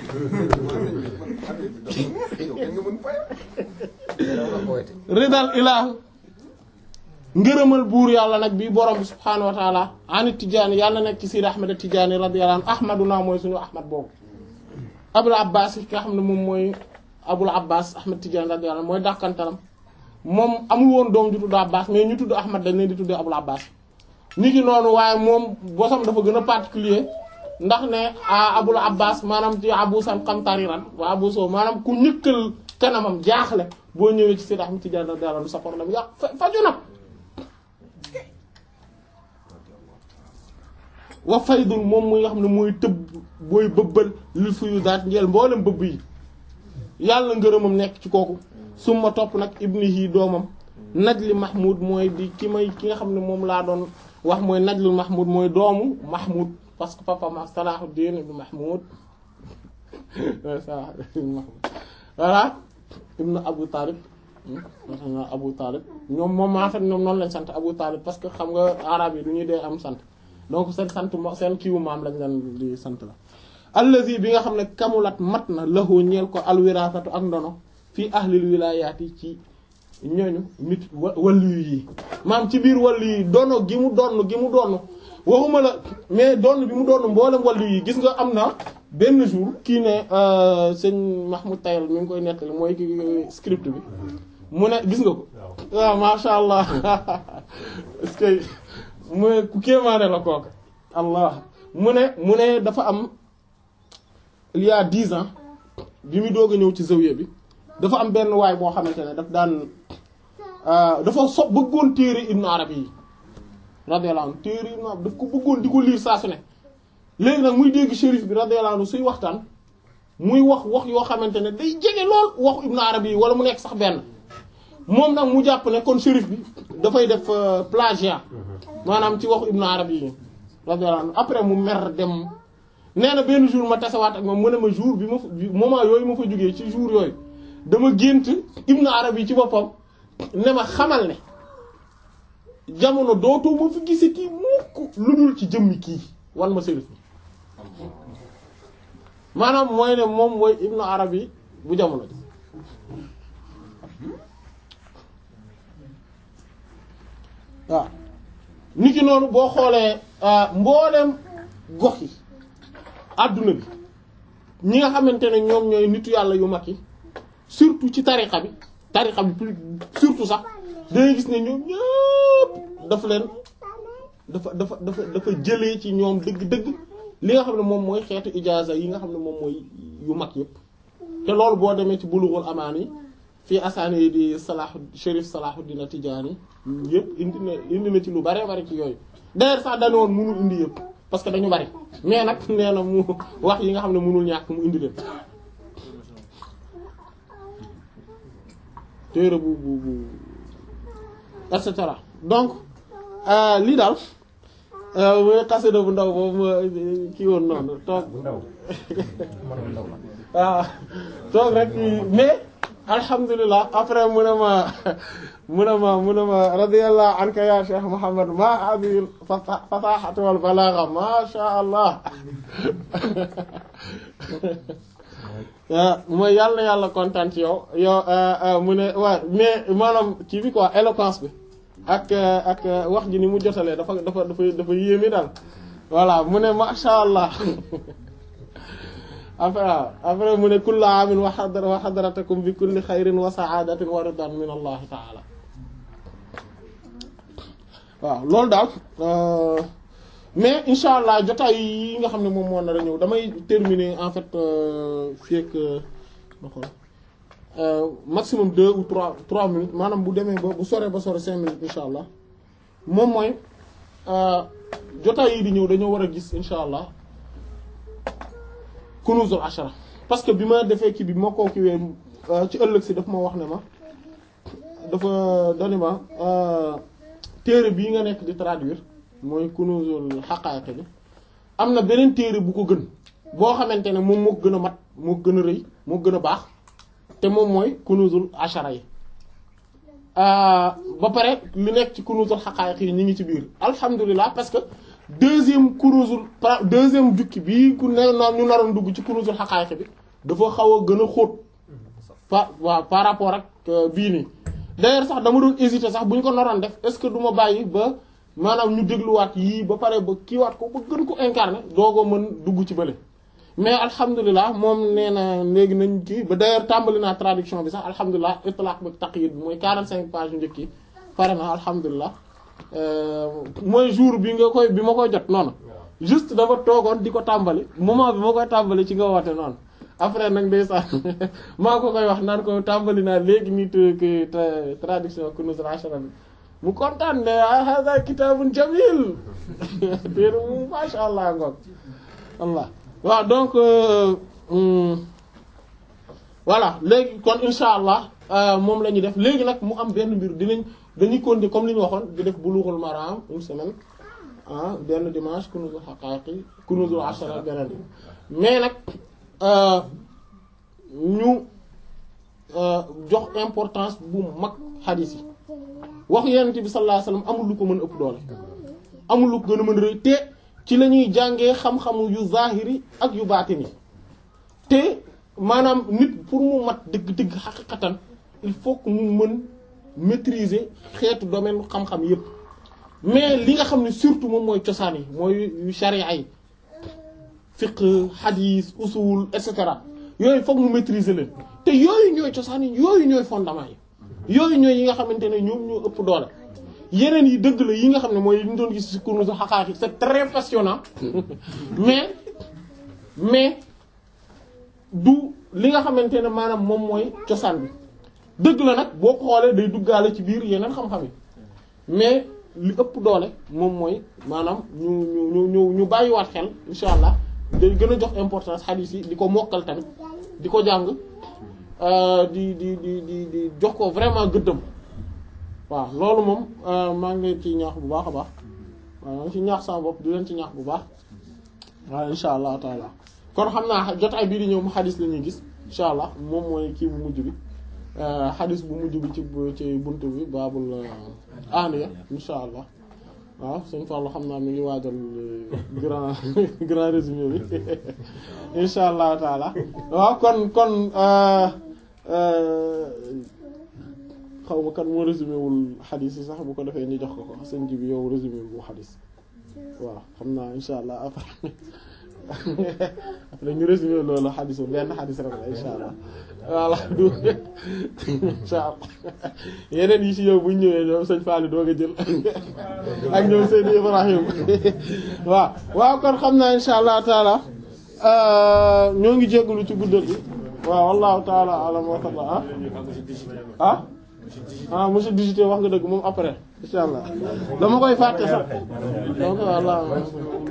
ridal ilah ngërëmal buur yàlla nag bi borom bi subhaanahu wa taala anit tijaani yàlla nekk ci Sidi Ahmed Tijaani radiyallahu anhu ahmaduna mooy suñu ahmad boobu abul abbas ki nga xam ne moom mooy abul abbas ahmad Tijaani radiyallahu anhu mooy dàkkantalam moom amul woon doom ju tudd abbas mais ñu tudd ahmad dañ leen di tudd abul abbas ni ki noonu waaye moom bosam dafa gën a particulier ndax ne abul abbas maanaam ci abu san qamtariran waa abu soo maanaam ku ñëkkal kanamam jaaxle boo ñëwee ci Sidi Ahmed Tijaani radiyallahu anhu sa problème yàq faju na wa faydul moom muy nga xam ne mooy tëbb booy bëbbal lil fuyu daat njeel mboolem bëbb yi yàlla ngërëmam nekk ci kooku suma topp nag ibnihi doomam najli mahmud mooy di ki may ki nga xam ne moom laa doon wax mooy najlul mahmud mooy doomu mahmud parce que papa ma salahuddin ibn mahmud salahuddin mahmud voilà ibn abu talib abu talib ñoom moom maa fait ñoom noonu lañ sant abu talib parce que xam nga arab yi du ñuy dee am sant donc seen sant seen kiiwu maam lañ leen di sant la allazi bi nga xam ne kamulat mat na lahu ñeel ko alwirasatu ak ndono fii ahlil wilayaati ci ñooñu nit wàllu yi maam ci biir wàllu yi dono gi mu donn gi mu donn waxuma la mais donn bi mu donn mboolem wàllu yi gis nga am na benn jour kii ne sëñ Mahmoud Tayal mi ngi koy nettali mooy ki script bi mu ne gis nga ko waaw masha allah est-ce que mu ne ku kéemaane la kooka allah mu ne mu ne dafa am il y a dix ans bi mu doog a ñëw ci zawiya bi dafa am benn waay boo xamante ne daf daan dafa so bëggoon téere Ibn Arabi yi radiyallahu anhu téere Ibn Arabi daf ko bëggoon di ko liir saa su ne léegi nag muy dégg shérif bi radiyallahu anhu suy waxtaan muy wax wax yoo xamante ne day jege lool waxu Ibn Arabi yi wala mu nekk sax benn moom nag mu jàpp ne kon shérif bi dafay def plagiat maanaam ci waxu Ibn Arabi yi radiyallahu anhu après mu mer dem nee na benn jour ma tasewaat ak moom mu ne ma jour bi ma fa moment yooyu ma fa jógee ci jour yooyu dama gént Ibn Arabi yi ci boppam ne ma xamal ne jamono dootoo ma fi gise kii mukk lu dul ci jëmmi kii wan ma shérif bi maanaam mooy ne moom mooy Ibn Arabi bu jamono ji waaw nit ki noonu boo xoolee mbooleem gox yi adduna bi ñi nga xamante ne ñoom ñooy nitu yàlla yu mag yi surtout ci tariqa bi tariqa bi plus surtout sax dangay gis ne ñoom ñëpp dafa leen dafa dafa dafa dafa jëlee ci ñoom dëgg-dëgg li nga xam ne moom mooy xeetu ijaaza yi nga xam ne moom mooy yu mag yëpp te loolu boo demee ci bulughul amaani fii asaani di salahu Chérif Salahuddin Tijaani yëpp indi na indi na ci lu bare bari ci yooyu d'ailleurs sax dañu woon mënul indi yëpp parce que dañu bari mais nag nee na mu wax yi nga xam ne mënul ñàkk mu indi leen téere bu bu bu et cetera donc lii daal mooy xasida bu ndaw boobu ma kii woon noonu toog waaw toog rek mais alhamdulilah après mu ne ma mu ne ma mu ne ma radiyallahu anka ya cheikh Muhammad ma hadhihi fasahatu wal balagha ma sha Allah mooy yàlla yàlla kontaan ci yow yow mu ne waaw mais maanaam kii bi quoi éloquence bi ak ak wax ji ni mu jotalee dafa dafa dafa dafa yéeme daal voilà mu ne ma sha Allah après après mu ne kullu amin wa hadra wa hadratakum bi kulli xayrin wa saadatin wa ridan min allah taala waaw loolu daal mais insha allah jotaay yi nga xam ne moom moo nar a ñëw damay terminer en fait fii ak ma xool maximum deux ou trois trois minutes maanaam bu demee ba bu soree ba sore cinq minutes insha allah moom mooy jotaay yi di ñëw dañoo war a gis insha allah kunuzul ashara parce que bi ma defee kii bi ma koo kiiwee ci ëllëg si daf ma wax ne ma dafa dani ma téere bii nga nekk di traduire mooy kunuzul haqaiq bi am na beneen téere bu ko gën boo xamante ne moom moo gën a mat moo gën a rëy moo gën a baax te moom mooy kunuzul ashara yi ba pare li nekk ci kunuzul haqaiq yi ñu ngi ci biir alhamdulilah parce que deuxième kunuzul deuxième jukki bii ku ne noonu ñu naroon dugg ci kunuzul haqaiq bi dafa xaw a gën a xóot par waaw par rapport ak bii nii d'ailleurs sax dama doon hésiter sax bu ñu ko naroon def est-ce que du ma bàyyi ba maanaam ñu dégluwaat yii ba pare ba kiiwaat ko ba gën ko incarner doogoo mën dugg ci bële mais alhamdulilah moom nee na léegi nañ kii ba d'ailleurs tàmbali naa traduction bi sax alhamdulilah itlaq ba taqyid bi mooy 45 pages yu njëkk yi pare na alhamdulilah mooy jour bi nga koy bi ma koy jot noonu juste dafa toogoon di ko tàmbali moment bi ma koy tàmbali ci nga woote noonu après nag ndeysaan maa ko koy wax naan ko tàmbali naa léegi nit ki traduction kunuzul ashara bi mu kontaan ne hada kitabun jamil téere mu masha allah ngoog allah waaw donc voilà léegi kon insha allah moom la ñuy def léegi nag mu am benn mbir dinañ dañuy continuer comme li ñu waxoon di def bulughul maram une semaine ah benn dimanche kunuzul haqaiqi kunuzul ashara beneen mais nag ñu jox importance bu mag xadiis yi wax yonent bi sallallahu alayhi wasallam amul lu ko mën ëpp doole amul lu ko gën a mën rëy te ci la ñuy jàngee xam-xamu yu zahiri ak yu baatini te maanaam nit pour mu mat dëgg-dëgg xaqiqatan il faut que mu mën maîtriser xeetu domaine xam-xam yépp mais li nga xam ne surtout moom mooy cosaan yi mooy yu sharia yi fiqh hadith usul et cetera yooyu foog mu maîtriser leen te yooyu ñooy cosaan yi yooyu ñooy fondement yi yooyu ñooy yi nga xamante ne ñoom ñoo ëpp doole yeneen yi dëgg la yi nga xam ne mooy li ñu doon gis ci kunuzu xaqaaqi c'est très passionnant mais mais du li nga xamante ne maanaam moom mooy cosaan bi dëgg la nag boo ko xoolee day duggaale ci biir yeneen xam-xam yi mais li ëpp doole moom mooy maanaam ñu ñu ñu ñu ñu bàyyiwaat xel insha allah day gën a jox importance hadith yi di ko mokkal tamit di ko jàng di di di di di jox ko vraiment gëddëm waaw loolu moom maa ngi leen ci ñaax bu baax a baax waaw maa ngi ci ñaax sama bopp di leen ci ñaax bu baax waaw insha allah taala kon xam naa jotaay bii di ñëw mu xadis la ñuy gis insha allah moom mooy kii bu mujj bi xadis bu mujj bi ci ci buntu bi baabul aaniya insha allah waaw suñ Fallu xam naa mi ngi waajal grand grand résumé bi insha allah taala waaw kon kon xaw ma kan moo résumé wul xadis yi sax bu ko defee ñu jox ko ko sëñ ji bi yow résumé bu xadis waaw xam naa insha allah après après ñu résumé loolu xadis bu benn xadis rek la insha allah voilà du insha allah yeneen yi ci yow bu ñu ñëwee ñoom sëñ Fallou doog a jël ak ñoom Seydou Ibrahim waaw waaw kon xam naa insha allah taala ñoo ngi jégalu ci guddal bi waaw wallahu taala alam wa taala ah ah monsieur digité wax nga dëgg moom après insha allah dama koy fàtte sax donc voilà man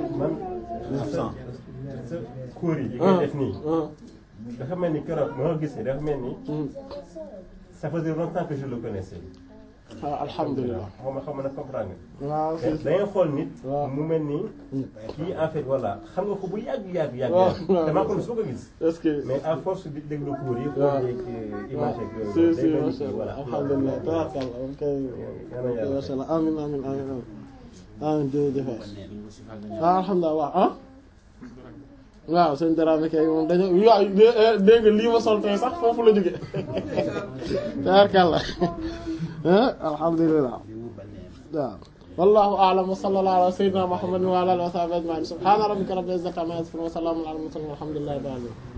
sa cours yi ngay def nii dafa mel ni keroog moo gis dafa mel ni ça faisait longtemps que je le connaissais ah alhamdulilah xaw ma xaw ma na comprendre waaw nga da ngay xool nit waaw. mu mel ni kii en fait voilà xam nga ko bu yàgg yàgg yàgg waaw, yàgg waaw. damaa ko soo ko gis est-ce que mais à force di déglu cours yi waaw. xool yeeg image yeeg si yooyu si day mel ni macha kii allah voilà alhamdulilah tabarkalla ok yàlla macha allah amin amin amin amin amin jërëjëf ah alhamdulilah waaw ah waaw sëñ Dramé kay moom dañu waaw dégg nga lii ma sol tey sax foofu la jóge tabarkalla ah alhamdulilah waaw wallahu a'lam wa sallallahu ala sayyidina muhammadin wa ala alihi wa sahbihi ajma'in subhana rabbika rabbil izzati amma yasifun wa salamun ala al mursalin walhamdulillahi rabbil alamin